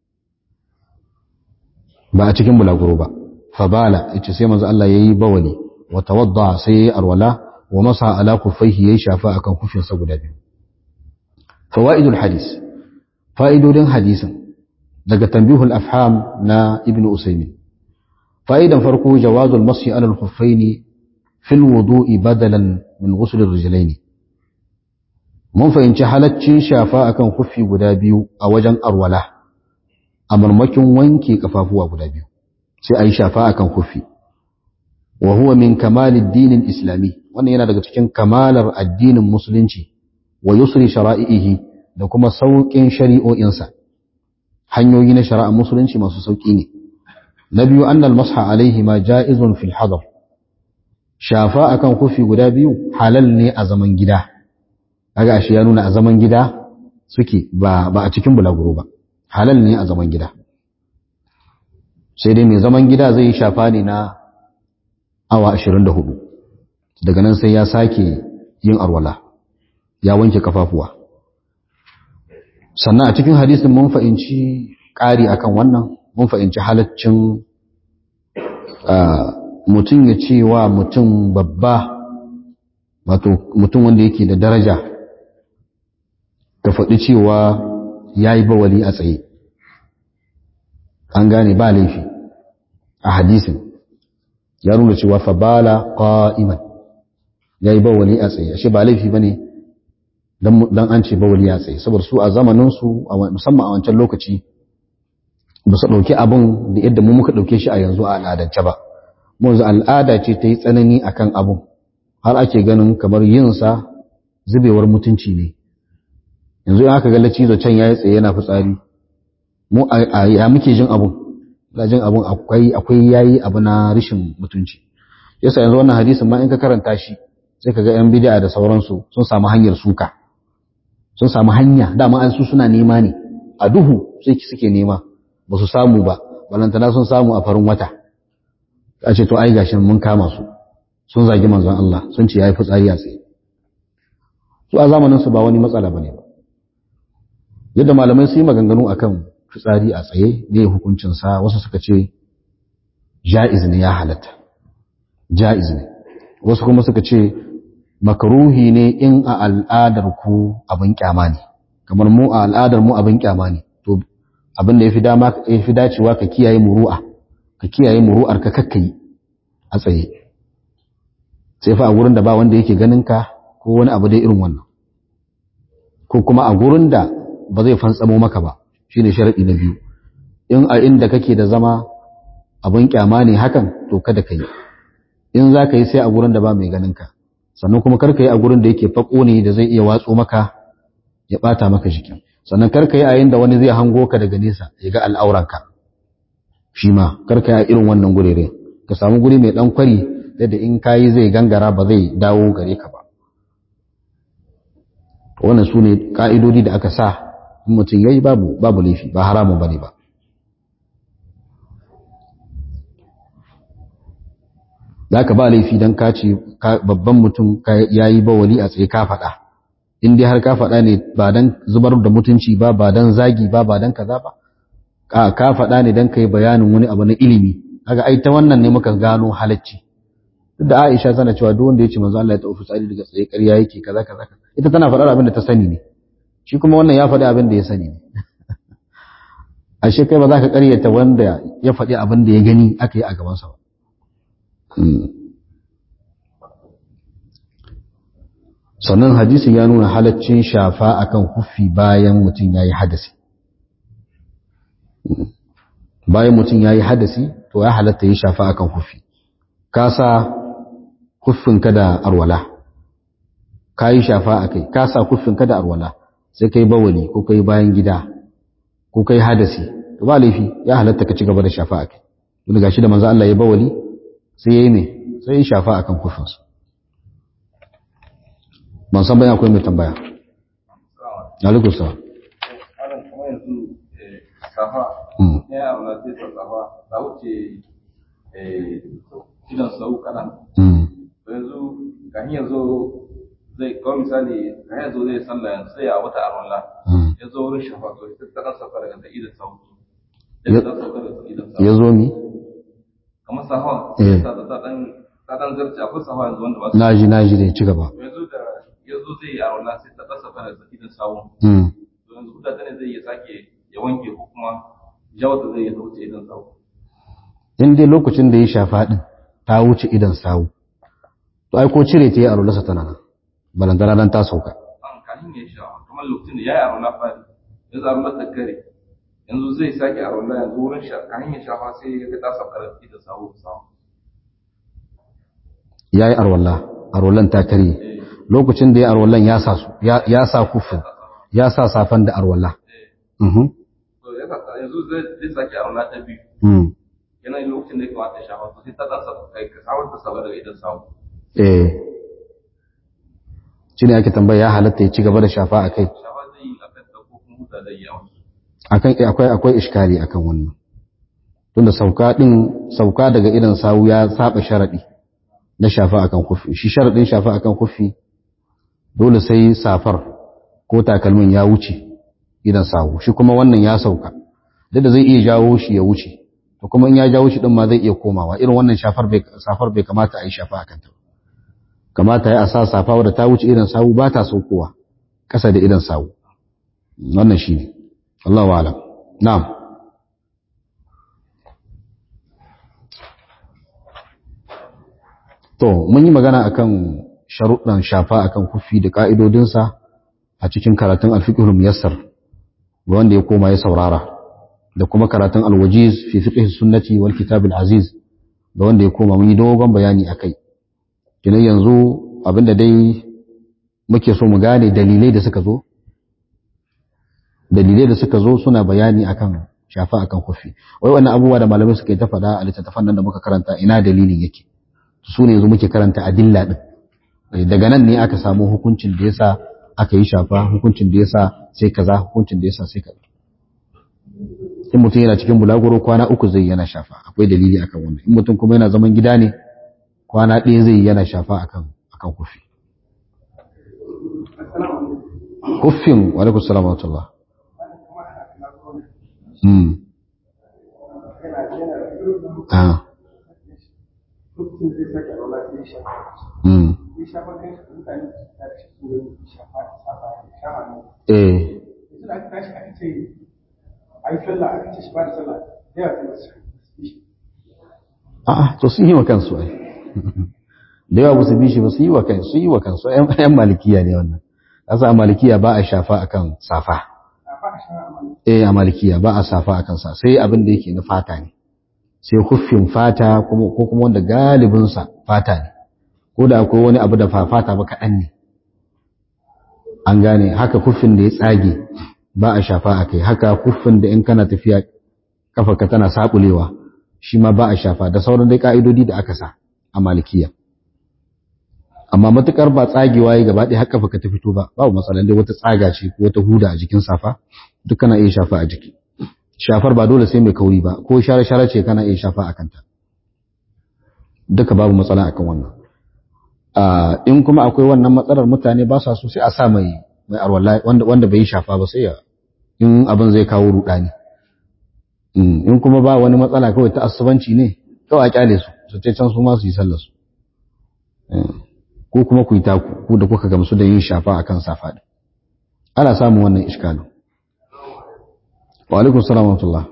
ba a cikin bulagoro ba fa bala yace sai manzo Allah yayi bawali wa tawadda sai yayi arwala wa masa ala kuffaihi yayi shafa akan kufinsa guda biyu fawaidul hadis fa'idodin hadisin daga tanbihul afham na ibn usaymin fa'idan farko jawazul masyi ala al-khuffaini fil wudu'i badalan min ghusl ar-rijlaini mun fahimci halaccin shafa akan kufi guda biyu a wajen arwala a marmakin wanke kafafuwa guda biyu sai a yi shafa akan kufi wa huwa min kamalid dinin islami wannan yana daga cikin kamalar addinin musulunci wa yusri shara'ihi da kuma sauƙin shari'o'insa hanyoyi na shari'ar musulunci masu sauƙi ne na biyu annal masha alaihi ma ja'izun fil hadar shafa akan kufi guda biyu halal ne a zaman gida kaga ashe ya nuna a zaman gida suke ba ba a cikin bulaguro ba halal ne a zaman gida sai dai mai zaman gida zai yi shafa ne na awa 24 daga nan sai ya sake yin arwala ya wanke kafafuwa sannan a cikin hadisin mun fahimci ƙari akan wannan mun fahimci halaccin mutum ya ce wa mutum babba wato mutum wanda yake da daraja ka faɗi cewa ya yi bawali a tsaye an gane ba laifi a hadisin ya nuna cewa fabala qa'iman ya yi bawali a tsaye ashe ba laifi ba ne don an ce bawali a tsaye saboda su a zamaninsu musamman a wancan lokaci ba su ɗauki abin da yadda mu muka ɗauke shi a yanzu a al'adance ba yanzu al'ada ce ta yi tsanani akan abin har ake ganin kamar yinsa zubewar mutunci ne yanzu in aka ga lacizo can ya yi tsaye yana fitsari mu ya muke jin abun da jin abun akwai akwai yayi abu na rishin mutunci yasa yanzu wannan hadisin ma in ka karanta shi sai ka ga yan bid'a da sauransu sun samu hanyar suka sun samu hanya dama an su suna nema ne a duhu sai suke nema ba su samu ba balantana sun samu a farin wata a ce to ai gashin mun kama su sun zagi manzon Allah sun ce yayi fitsari a tsaye su a zamanin su ba wani matsala bane ba yadda malamai su yi maganganu akan fitsari a tsaye ne hukuncin sa wasu suka ce ja'iz ne ya halatta ja'iz ne wasu kuma suka ce makaruhi ne in a al'adar ku abin kyama ne kamar mu a al'adar mu abin kyama ne to abin da yafi dama yafi dacewa ka kiyaye muru'a ka kiyaye muru'ar ka kakkai a tsaye sai fa a gurin da ba wanda yake ganin ka ko wani abu dai irin wannan ko kuma a gurin da ba zai fantsamo maka ba shine sharadi na biyu in a inda kake da zama abin kyama ne hakan to kada ka yi in za ka yi sai a gurin da ba mai ganin ka sannan kuma kar ka yi a gurin da yake fako ne da zai iya watso maka ya bata maka jikin sannan kar ka yi a yin da wani zai hango ka daga nesa ya ga al'auranka shi ma kar ka yi a irin wannan gurere ka samu guri mai dan kwari yadda in ka yi zai gangara ba zai dawo gare ka ba wannan su ne ka'idodi da aka sa in mutum ya yi babu babu laifi ba haramun ba ne ba za ka ba laifi don ka ce babban mutum ya yi bawali a tsaye ka faɗa in dai har ka faɗa ne ba don zubar da mutunci ba ba don zagi ba ba don kaza ba ka faɗa ne don ka yi bayanin wani abu na ilimi kaga ai ta wannan ne muka gano halacci duk da Aisha tana cewa duk wanda ya ce manzo Allah ya tafi tsari daga tsaye ƙarya yake kaza kaza ita tana faɗar abin da ta sani ne shi kuma wannan ya faɗi abin da ya sani ne ashe kai ba za ka ƙaryata wanda ya faɗi abin da ya gani aka yi a gabansa ba sannan hadisi ya nuna halaccin shafa akan kufi bayan mutum ya yi hadasi bayan mutum ya yi hadasi to ya halatta yi shafa akan kufi ka sa kuffinka da arwala ka yi shafa a kai ka sa kuffinka da arwala sai kai bawali ko kai bayan gida ko kai hadasi to ba laifi ya halatta ka ci gaba da shafa a kai tun gashi da manzo Allah ya bawali sai yayi ne sai ya shafa akan kuffinsa ban san bayan akwai mai tambaya alaikum salam safa ya auna sai ta safa ta wuce idan sau kaɗan yanzu kan yanzu zai kawai misali kan yanzu zai sallah yanzu sai a wata arwala ya zo wurin shafa to sai ta ɗan sauka daga idan sau ya ta sauka daga idan sau ya zo mi kamar safa ta ta ɗan ta dan zarce akwai safa yanzu wanda ba su naji naji da ci gaba yanzu da yanzu zai yi arwala sai ta kasa fara da idan sawun mm to yanzu huda ta ne zai ya sake ya wanke ko kuma jawata zai ya wuce idan sawun in dai lokacin da ya shafa din ta wuce idan sawu to ai ko cire ta yi a rulasa tana nan balantana dan ta sauka an kahin ya sha kamar lokacin da ya yi arwala fari yanzu arwala ta kare yanzu zai sake arwala yanzu wurin sha kahin ya shafa sai ya ga ta sauka da idan sawun sawun ya yi arwallah arwallan ta karye lokacin da ya arwallan ya sa su ya ya sa kufin ya sa safan da arwallah mhm to ya sa yanzu zai zai sake arwala ta biyu mm yana yin lokacin da ya kamata ya shafa to sai ta dan sauka kai ka sawun ta sauka daga idan sawun eh shine ake tambaya ya halatta ya ci gaba da shafa a kai shafa zai yi akan ta ko kuma huta zai yi a wasu akan eh, akwai akwai iskali akan wannan tunda sauka din sauka daga idan sawu ya saba sharadi na shafa akan kufi shi sharadin shafa akan kufi dole sai safar ko takalmin ya wuce idan sawu shi kuma wannan ya sauka duk da zai iya jawo shi ya wuce to kuma in ya jawo shi din ma zai iya komawa irin wannan shafar bai safar bai kamata a yi shafa akan ta ba. kamata ya a sa safa wadda ta wuce idan sawu ba ta saukowa ƙasa da idan sawu wannan shi ne Allah wa alam na'am to mun yi magana akan sharuɗan shafa akan kufi da ƙa'idodinsa a cikin karatun alfiqhul muyassar ga wanda ya koma ya saurara da kuma karatun alwajiz fi fiqh sunnati wal kitab al aziz da wanda ya koma mun yi dogon bayani akai kinan yanzu abinda dai muke so mu gane dalilai da suka zo dalilai da suka zo suna bayani akan shafa akan kufi wai wannan abubuwa da malamai suka yi ta faɗa a littattafan nan da muka karanta ina dalilin yake su ne yanzu muke karanta adilla din daga nan ne aka samu hukuncin da yasa aka yi shafa hukuncin da yasa sai kaza hukuncin da yasa sai kaza in mutum yana cikin bulaguro kwana uku zai yana shafa akwai dalili akan wannan in mutum kuma yana zaman gida ne kwana ɗaya zai yana shafa akan akan kufi kufin wa alaikum salam wa rahmatullah mm ah mm eh a'a to sun yi wa kansu ai da yawa su bi shi ba su yi wa kansu sun yi wa kansu ƴan malikiya ne wannan asa a malikiya ba a shafa akan safa eh a malikiya ba a safa akan sa sai abin da yake na fata ne sai huffin fata kuma ko kuma wanda galibin sa fata ne ko da akwai wani abu da fata ba kaɗan ne an gane haka huffin da ya tsage ba a shafa akai haka huffin da in kana tafiya kafarka tana sabulewa shi ma ba a shafa da sauran dai ka'idodi da aka sa a malikiya amma matukar ba tsagewa yi gaba ɗaya haka ka ta fito ba babu matsalan dai wata tsaga ce ko wata huda a jikin safa duk kana iya shafa a jiki shafar ba dole sai mai kauri ba ko share share ce kana iya shafa a kanta duka babu matsala akan wannan in kuma akwai wannan matsalar mutane ba sa so sai a sa mai mai arwala wanda wanda bai shafa ba sai ya in abin zai kawo rudani in kuma ba wani matsala kawai ta asubanci ne kawai a kyale su su ce can su ma su yi sallar su ko kuma ku yi taku ku da kuka gamsu da yin shafa akan safa din ana samun wannan iskalin wa alaikum salam wa rahmatullah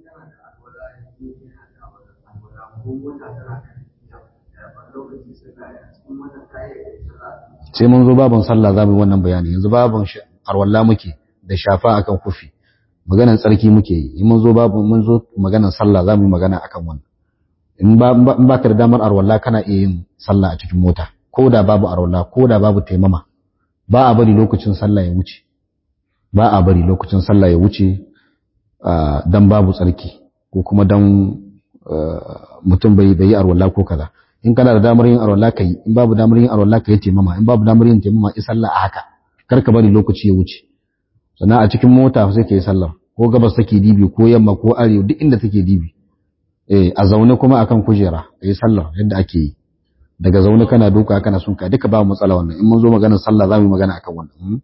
sai mun zo babin sallah za mu yi wannan bayani yanzu babin arwalla muke da shafa akan kufi maganan tsarki muke yi in mun zo babu mun zo maganan sallah za mu yi magana akan wannan in ba ka da damar arwalla kana iya yin sallah a cikin mota ko da babu arwalla ko da babu taimama ba a bari lokacin sallah ya wuce ba a bari lokacin sallah ya wuce dan babu tsarki ko kuma dan mutum bai yi arwalla ko kaza in kana da damar yin arwalla ka yi in babu damar yin arwalla ka yi taimama in babu damar yin taimama yi sallah a haka kar ka bari lokaci ya wuce sannan a cikin mota sai ka yi sallar ko gabas take dibi ko yamma ko arewa duk inda take dibi eh a zaune kuma akan kujera ka yi sallar yadda ake yi daga zaune kana duka kana sunka duka ba matsala wannan in mun zo maganar sallah za mu yi magana akan wannan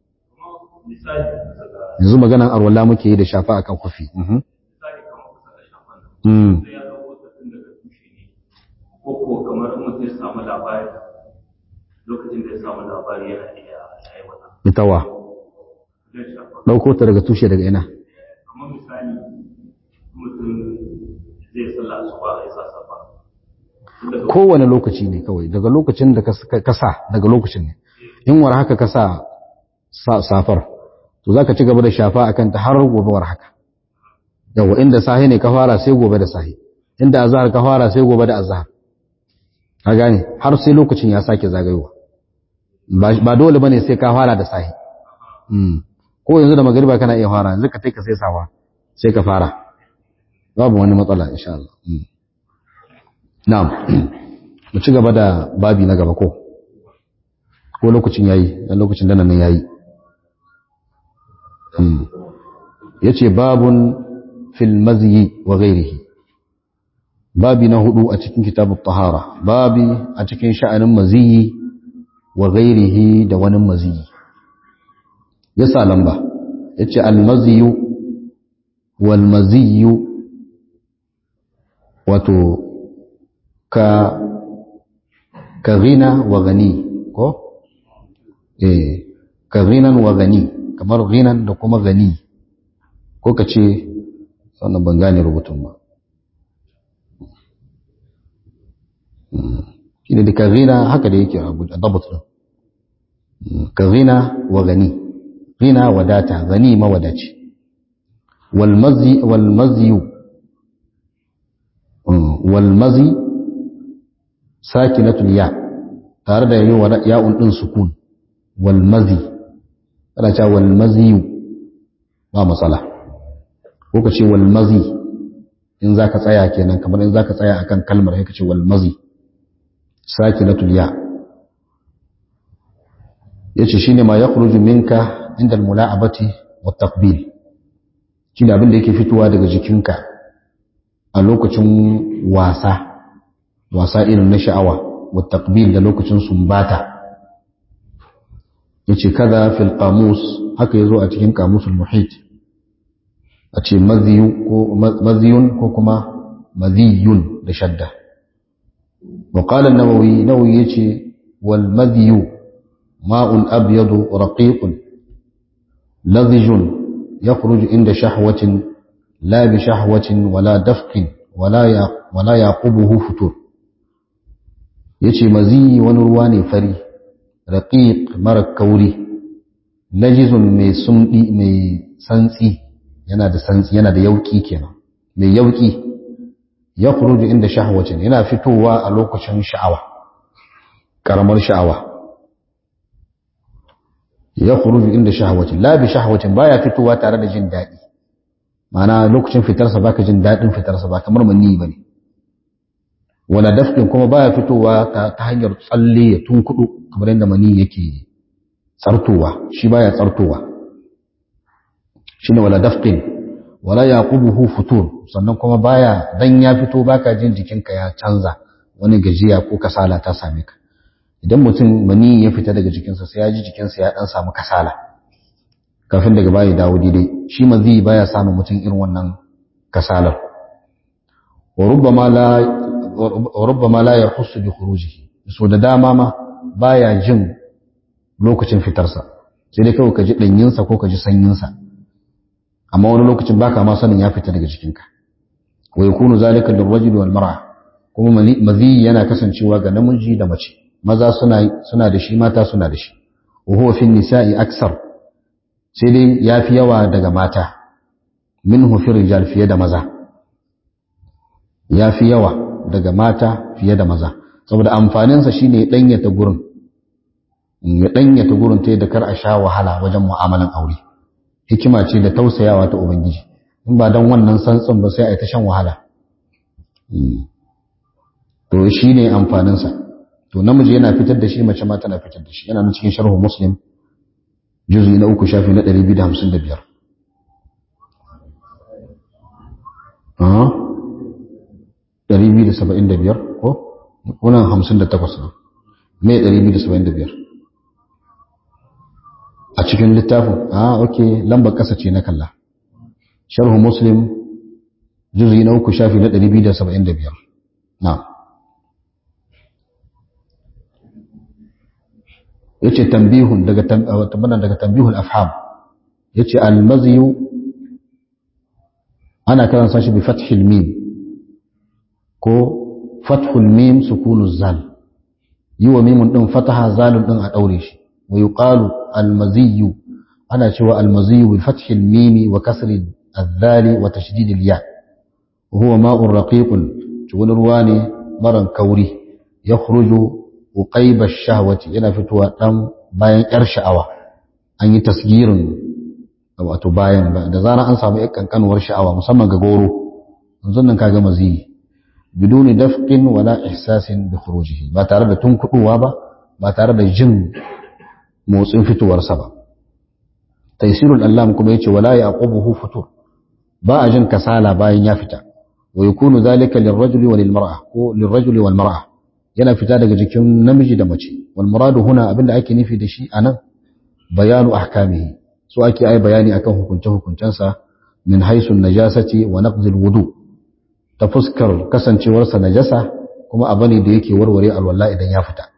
yanzu maganar arwala muke yi da shafa akan kufi ko kamar mutum ya samu labari lokacin da ya samu labari yana iya aiwata ita wa zai shafa ɗauko ta daga tushe daga ina kamar misali mutum zai sallah su ba a yi sa safa Tun daga kowane lokaci ne kawai daga lokacin da ka ka sa daga lokacin ne in war haka ka sa sa- safar to zaka ci gaba da shafa akan ta har gobe war haka yawa inda sahi ne ka fara sai gobe da sahi inda azhar ka fara sai gobe da azhar ka gane har sai lokacin ya sake zagayowa ba ba dole bane sai ka fara da sahi Mm. ko yanzu da magariba kana iya fara yanzu ka kai ka sai sawa sai ka fara babu wani matsala insha Allah Mm. na'am mu ci gaba da babi na gaba ko ko lokacin yayi dan lokacin da nan yayi Mm. yace babun fil mazyi wa ghairihi babi na hudu a cikin kitabut tahara babi a cikin sha'anin maziyi wa ghairihi da wani maziyi ya sa lamba ya ce almaziyu walmaziyu wato ka ka ghina wa gani ko? eh ka ghinan wa gani kamar ghinan da kuma gani ko ka ce sannan ban gane rubutun ba shi ne da ka ghina haka da yake a dabat ɗin ka ghina wa gani ghina wadata gani mawadaci walmazi walmaziyu walmazi sakinatul ya tare da yi wa ya'un din sukun walmazi ana cewa walmaziyu ba matsala ko ka ce walmazi in zaka tsaya kenan kamar in zaka tsaya akan kalmar sai ka ce walmazi sakinatul ya yace shine ma yakhruju minka inda almula'abati wa taqbil shine abin da yake fitowa daga jikinka a lokacin wasa wasa irin na sha'awa wa taqbil da lokacin sumbata yace kaza fil qamus haka yazo a cikin qamusul muhit a ce maziyu ko maziyun ko kuma maziyun da shadda wa qala an-nawawi nawawi yace wal madhiyu ma'un abyadu raqiqun لذج يخرج عند شهوة لا بشهوة ولا دفق ولا ولا يعقبه فتور yace mazi wani ruwa ne fari raqiq mara kauri najizun mai sumdi mai santsi yana da santsi yana da yauki kenan mai yauki ya khuruju inda shahwatin yana fitowa a lokacin sha'awa karamar sha'awa ya khuruju inda shahwatin la bi shahwatin baya fitowa tare da jin daɗi ma'ana lokacin fitarsa baka jin daɗin fitarsa ba kamar manni bane wala dafkin kuma baya fitowa ta, ta hanyar tsalle ya tunkudu kamar yadda mani yake tsartowa shi baya tsartowa shine wala dafkin wala yaqubuhu futur sannan kuma baya dan ya fito baka jin jikinka ya canza wani gajiya ko kasala ta same ka idan mutum mani ya fita daga jikinsa sai ya ji jikinsa ya dan samu kasala kafin daga baya dawo daidai shi mazi baya samun mutum irin wannan kasalar wa rubbama la wa rubbama la yahussu bi khurujihi so da dama ma baya jin lokacin fitarsa sai dai kawai ka ji danyinsa ko ka ji sanyinsa amma wani lokacin baka ma sanin ya fita daga jikinka wa yakunu zalika lirrajuli wal mar'a kuma mazi yana kasancewa ga namiji da mace maza suna suna da shi mata suna da shi wa huwa fi nisa'i aksar sai dai yafi yawa daga mata minhu fi rijal fiye da maza yafi yawa daga mata fiye da maza saboda amfaninsa shine ya danyata gurin ya danyata gurin ta da kar a sha wahala wajen mu'amalan aure hikima ce da tausayawa ta ubangiji in ba dan wannan santsin ba sai a yi ta shan wahala to shine amfaninsa to namiji yana fitar da shi mace ma tana fitar da shi yana nan cikin sharhu muslim juzu na uku shafi na 255 ah 275 ko wannan 58 ne me 275 a cikin littafin ah okay lambar kasa ce na kalla sharhu muslim juzu na uku shafi na 275 na'am yace tambihun daga tambanan daga tambihul afham yace al-mazyu ana karansa shi bi fathil mim ko fathul mim sukunuz zal yi wa mimun din fataha zalun din a daure shi wa yuqalu al-mazyu ana cewa al-mazyu bi fathil mim wa kasri al-dhal wa tashdid al-ya huwa ma'un raqiqun wani ruwa ne maran kauri yakhruju uqayba ash-shahwati yana fitowa dan bayan yar sha'awa an yi tasgirin wato bayan da zara an samu yar kankanuwar sha'awa musamman ga goro yanzu nan kaga maziyi biduni dafqin wala ihsasin bi khurujihi ba tare da tunkuduwa ba ba tare da jin motsin fitowarsa ba taysirul allam kuma yace wala yaqubuhu futur ba a jin kasala bayan ya fita wa yakunu dhalika lirrajuli wa lilmar'a ko lirrajuli wal mar'a yana fita daga jikin namiji da mace wal muradu huna abinda ake nufi da shi anan bayanu ahkamihi so ake ai bayani akan hukunce hukuncensa min haisu najasati wa naqdil wudu ta fuskar kasancewarsa najasa kuma abu ne da yake warware alwala idan ya fita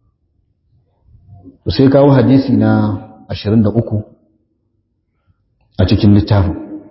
sai kawo hadisi na 23 a cikin littafin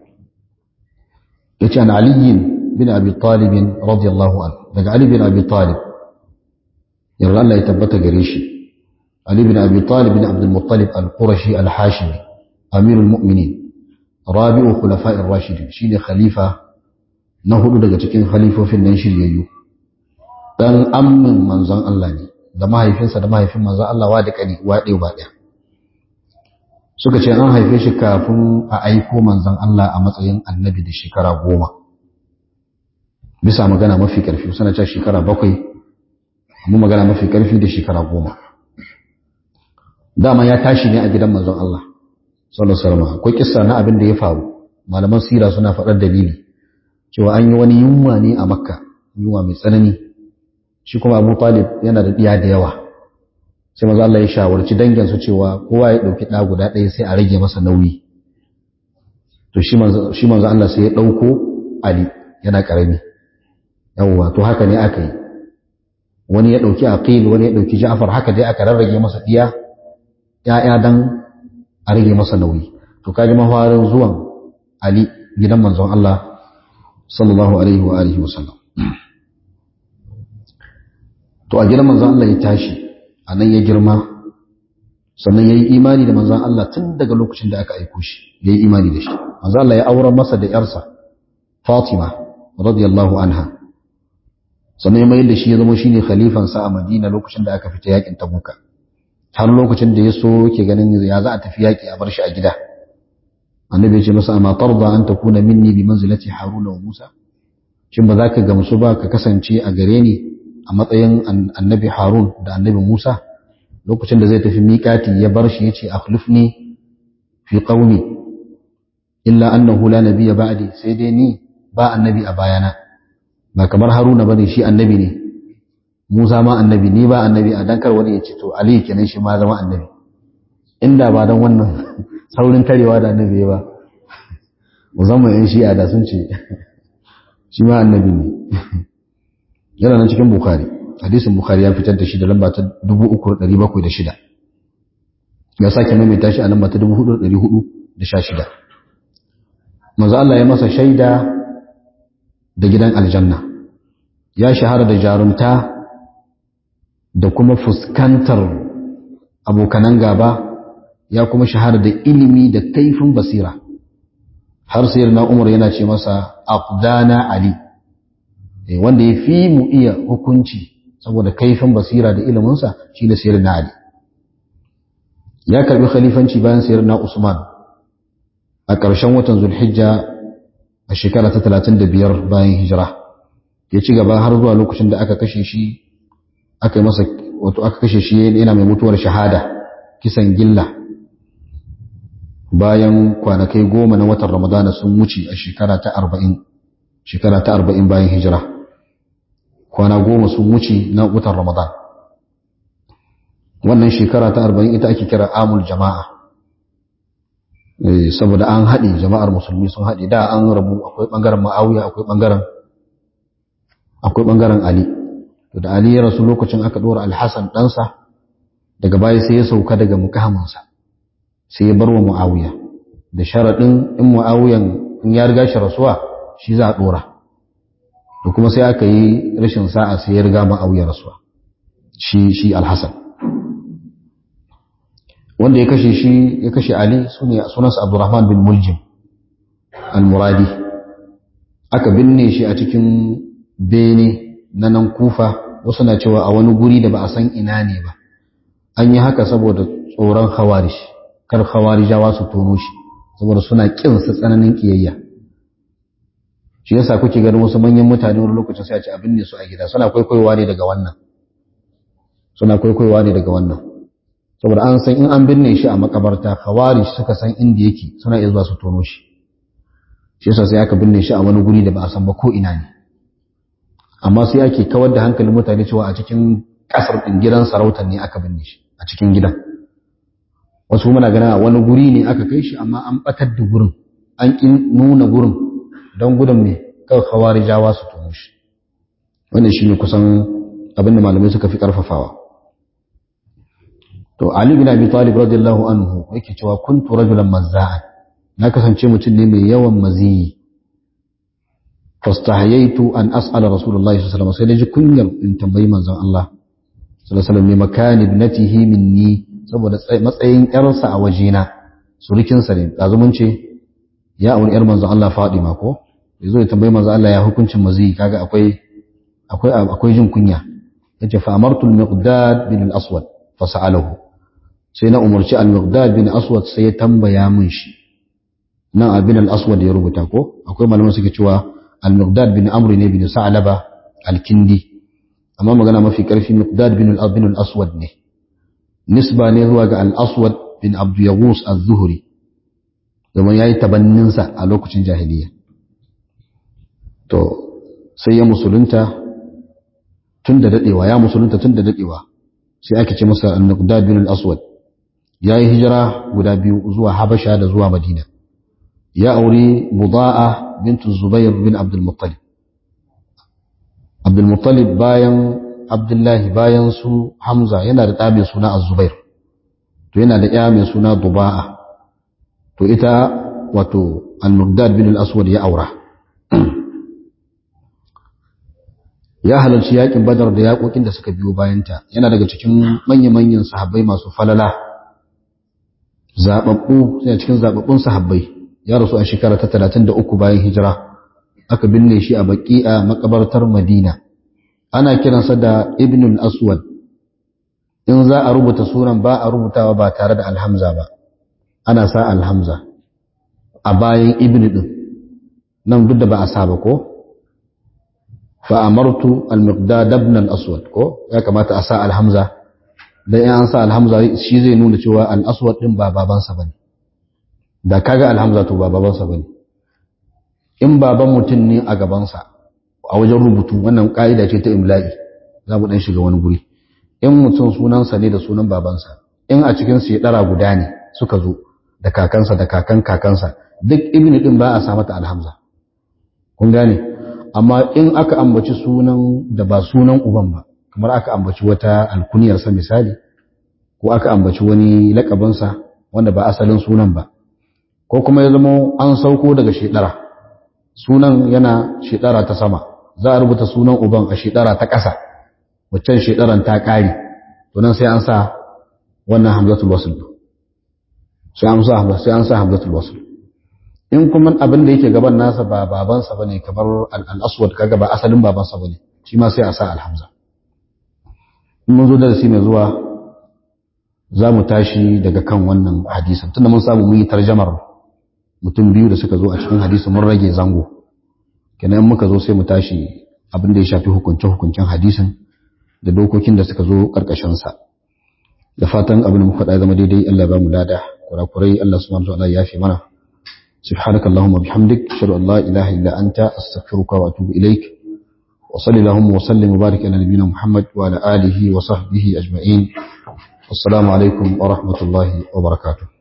yace an aliyin bin abi talib radiyallahu anhu daga ali bin abi talib yarda Allah ya tabbata gare shi Ali bin Abi Talib bin Abdul Muttalib al-Qurashi al-Hashimi Amirul Mu'minin Rabi'u Khulafa'ir Rashidin shine khalifa na hudu daga cikin khalifofin nan shiryayyu dan ammin manzon Allah ne da mahaifinsa da mahaifin manzon Allah wa da kani wa ɗaya ba ɗaya suka ce an haife shi kafin a aiko manzon Allah a matsayin annabi da shekara goma bisa magana mafi ƙarfi suna cewa shekara bakwai amma magana mafi ƙarfi da shekara goma dama ya tashi ne a gidan manzon Allah sallallahu alaihi wasallam akwai kissa na abin da ya faru malaman sira suna faɗar dalili cewa an yi wani yunwa ne a makka yunwa mai tsanani shi kuma abu talib yana da ɗiya da yawa sai manzo Allah ya shawarci dangin su cewa kowa ya ɗauki ɗa guda ɗaya sai a rage masa nauyi to shi manzo shi manzo Allah sai ya ɗauko Ali yana ƙarami yawwa to haka ne aka yi wani ya ɗauki aqil wani ya ɗauki ja'far haka dai aka rarrage masa ɗiya ‘ya'ya dan a rage masa nauyi to kaji mafarin zuwan Ali gidan manzon Allah sallallahu alaihi wa alihi wa sallam to a gidan manzon Allah ya tashi a nan ya girma sannan ya yi imani da manzon Allah tun daga lokacin da aka aiko shi ya yi imani da shi manzon Allah ya auren masa da ‘yarsa Fatima radiyallahu anha sannan ya mayar da shi ya zama shi ne khalifansa a Madina lokacin da aka fita yakin Tabuka har lokacin da ya so ke ganin ya za a tafi yaki a bar shi a gida annabi ya ce masa amma tarda an takuna minni bi manzilati haruna wa musa shin ba za ka gamsu ba ka kasance a gare ni a matsayin annabi harun da annabi musa lokacin da zai tafi miƙati ya bar shi ya ce akhlifni fi qaumi illa annahu la nabiyya ba'di sai dai ni ba annabi a bayana ba kamar haruna bane shi annabi ne musa ma annabi ni ba annabi a dankar wani ya ce to ali kenan shi ma zama annabi inda ba dan wannan saurin tarewa da annabi ba musamman yan shi'a da sun ce shi ma annabi ne yana nan cikin bukhari hadisin bukhari ya fitar da shi da lamba ta 3706 ya sake maimaita shi a lamba ta 4416 manzo Allah ya masa shaida da gidan aljanna ya shahara da jarumta da kuma fuskantar abokanan gaba ya kuma shahara da ilimi da kaifin basira har sayar na umar yana ce masa aqdana ali wanda ya fi mu iya hukunci saboda kaifin basira da iliminsa shi da sayar na ali ya karbi khalifanci bayan sayar na usman a ƙarshen watan zulhijja a shekara ta 35 bayan hijira ya ci gaba har zuwa lokacin da aka kashe shi aka masa wato aka kashe shi yana mai mutuwar shahada kisan gilla bayan kwanakai goma na watan ramadana sun wuce a shekara ta arba'in shekara ta arba'in bayan hijira kwana goma sun wuce na watan ramadan wannan shekara ta arba'in ita ake kira amul jama'a saboda an haɗe jama'ar musulmi sun haɗe da an rabu akwai ɓangaren ma'awiya akwai ɓangaren akwai ɓangaren ali da ali ya rasu lokacin aka ɗora alhassan ɗansa daga baya sai ya sauka daga mukaminsa sai ya bar wa mu'awiya da sharaɗin in mu'awiyan in ya riga shi rasuwa shi za a ɗora da kuma sai aka yi rashin sa'a sai ya riga mu'awiya rasuwa shi shi alhassan wanda ya kashe shi ya kashe ali sunansa abdurrahman bin muljim al-muradi aka binne shi a cikin bene na nan kufa wasu na cewa a wani guri da ba a san ina ne ba an yi haka saboda tsoron hawarish kar hawarijawa su tono shi saboda suna kin su tsananin kiyayya shi yasa kuke ganin wasu manyan mutane wani lokacin sai a ce abin ne su a gida suna kwaikwayowa ne daga wannan suna kwaikwayowa ne daga wannan saboda an san in an binne shi a makabarta hawarish suka san inda yake suna iya zuwa su tono shi shi yasa sai aka binne shi a wani guri da ba a san ba ko ina ne amma sai ake kawar da hankalin mutane cewa a cikin kasar din gidan sarautar ne aka binne shi a cikin gidan wasu muna gana a wani guri ne aka kai shi amma an batar da gurin an kin nuna gurin don gudun me kawai hawari jawa su tono shi wannan shine kusan abin da malamai suka fi karfafawa to ali bin abi talib radiyallahu anhu yake cewa kuntu rajulan mazza'an na kasance mutum ne mai yawan maziyi fastahayaitu an as'ala rasulullahi sallallahu alaihi wasallam sai naji kunyar in tambayi manzon Allah sallallahu alaihi wasallam ne makan ibnatihi minni saboda matsayin yarsa a wajena surukin sa ne dazu mun ce ya auri yar manzon Allah Fadima ko yazo ya tambayi manzon Allah ya hukuncin maziyi kaga akwai akwai akwai jin kunya yace fa amartu al-miqdad bin al-aswad fa sa'alahu sai na umarci al-miqdad bin aswad sai ya tambaya min shi nan abin al-aswad ya rubuta ko akwai malaman suke cewa al-miqdad bin amr ne bin sa'laba al-kindi amma magana mafi karfi miqdad bin al-bin al-aswad ne nisba ne zuwa ga al-aswad bin abd yaghus az-zuhri domin yayi tabannin sa a lokacin jahiliya to sai ya musulunta tun da dadewa ya musulunta tun da dadewa sai ake ce masa al-miqdad bin al-aswad yayi hijira guda biyu zuwa habasha da zuwa madina ya auri muda'a bintu zubair bin abdul muttalib abdul muttalib bayan abdullahi bayan su hamza yana da ɗa mai suna az-zubair to yana da ya mai suna duba'a to ita wato al-muqdad bin al-aswad ya aura ya halarci yakin badar da yakokin da suka biyo bayanta yana daga cikin manya-manyan sahabbai masu falala zababbu yana cikin zababbun sahabbai ya rasu a shekara ta 33 bayan hijira aka binne shi a baqi'a makabartar Madina ana kiransa da Ibn al-Aswad in za a rubuta sunan ba a rubutawa ba tare da alhamza ba ana sa alhamza a bayan Ibn din nan duk da ba a sa ba ko fa amartu al-miqdad ibn al-aswad ko ya kamata a sa alhamza dan in an sa alhamza shi zai nuna cewa al-aswad din ba babansa bane da kaga alhamza to ba babansa bane in baban mutum ne a gabansa a wajen rubutu wannan ka'ida ce ta imla'i za mu dan shiga wani guri in mutum sunansa ne da sunan babansa in a cikin su ya dara guda ne suka zo da kakansa da kakan kakansa duk ibnu din ba a sa mata alhamza kun gane amma in aka ambaci sunan da ba sunan uban ba kamar aka ambaci wata alkuniyarsa misali ko aka ambaci wani lakabinsa wanda ba asalin sunan ba ko kuma ya zama an sauko daga shedara sunan yana shedara ta sama za a rubuta sunan uban a shedara ta ƙasa waccan shedaran ta ƙare to nan sai an sa wannan hamzatul wasl sai an sa sai an sa hamzatul wasl in kuma abin da yake gaban nasa ba babansa bane kamar al-aswad kaga ba asalin babansa bane shi ma sai a sa alhamza in mun zo darasi mai zuwa za mu tashi daga kan wannan hadisin tunda mun samu mun yi tarjamar mutum biyu da suka zo a cikin hadisi mun rage zango kenan in muka zo sai mu tashi abin da ya shafi hukunce hukuncen hadisin da dokokin da suka zo karkashin sa da fatan abin da muka faɗa zama daidai Allah ba mu lada kurakurai Allah subhanahu wa ta'ala ya fi mana سبحانك اللهم وبحمدك أشهد أن لا إله إلا أنت أستغفرك وأتوب إليك وصلي اللهم وسلم وبارك على نبينا محمد وعلى آله وصحبه أجمعين والسلام عليكم ورحمة الله وبركاته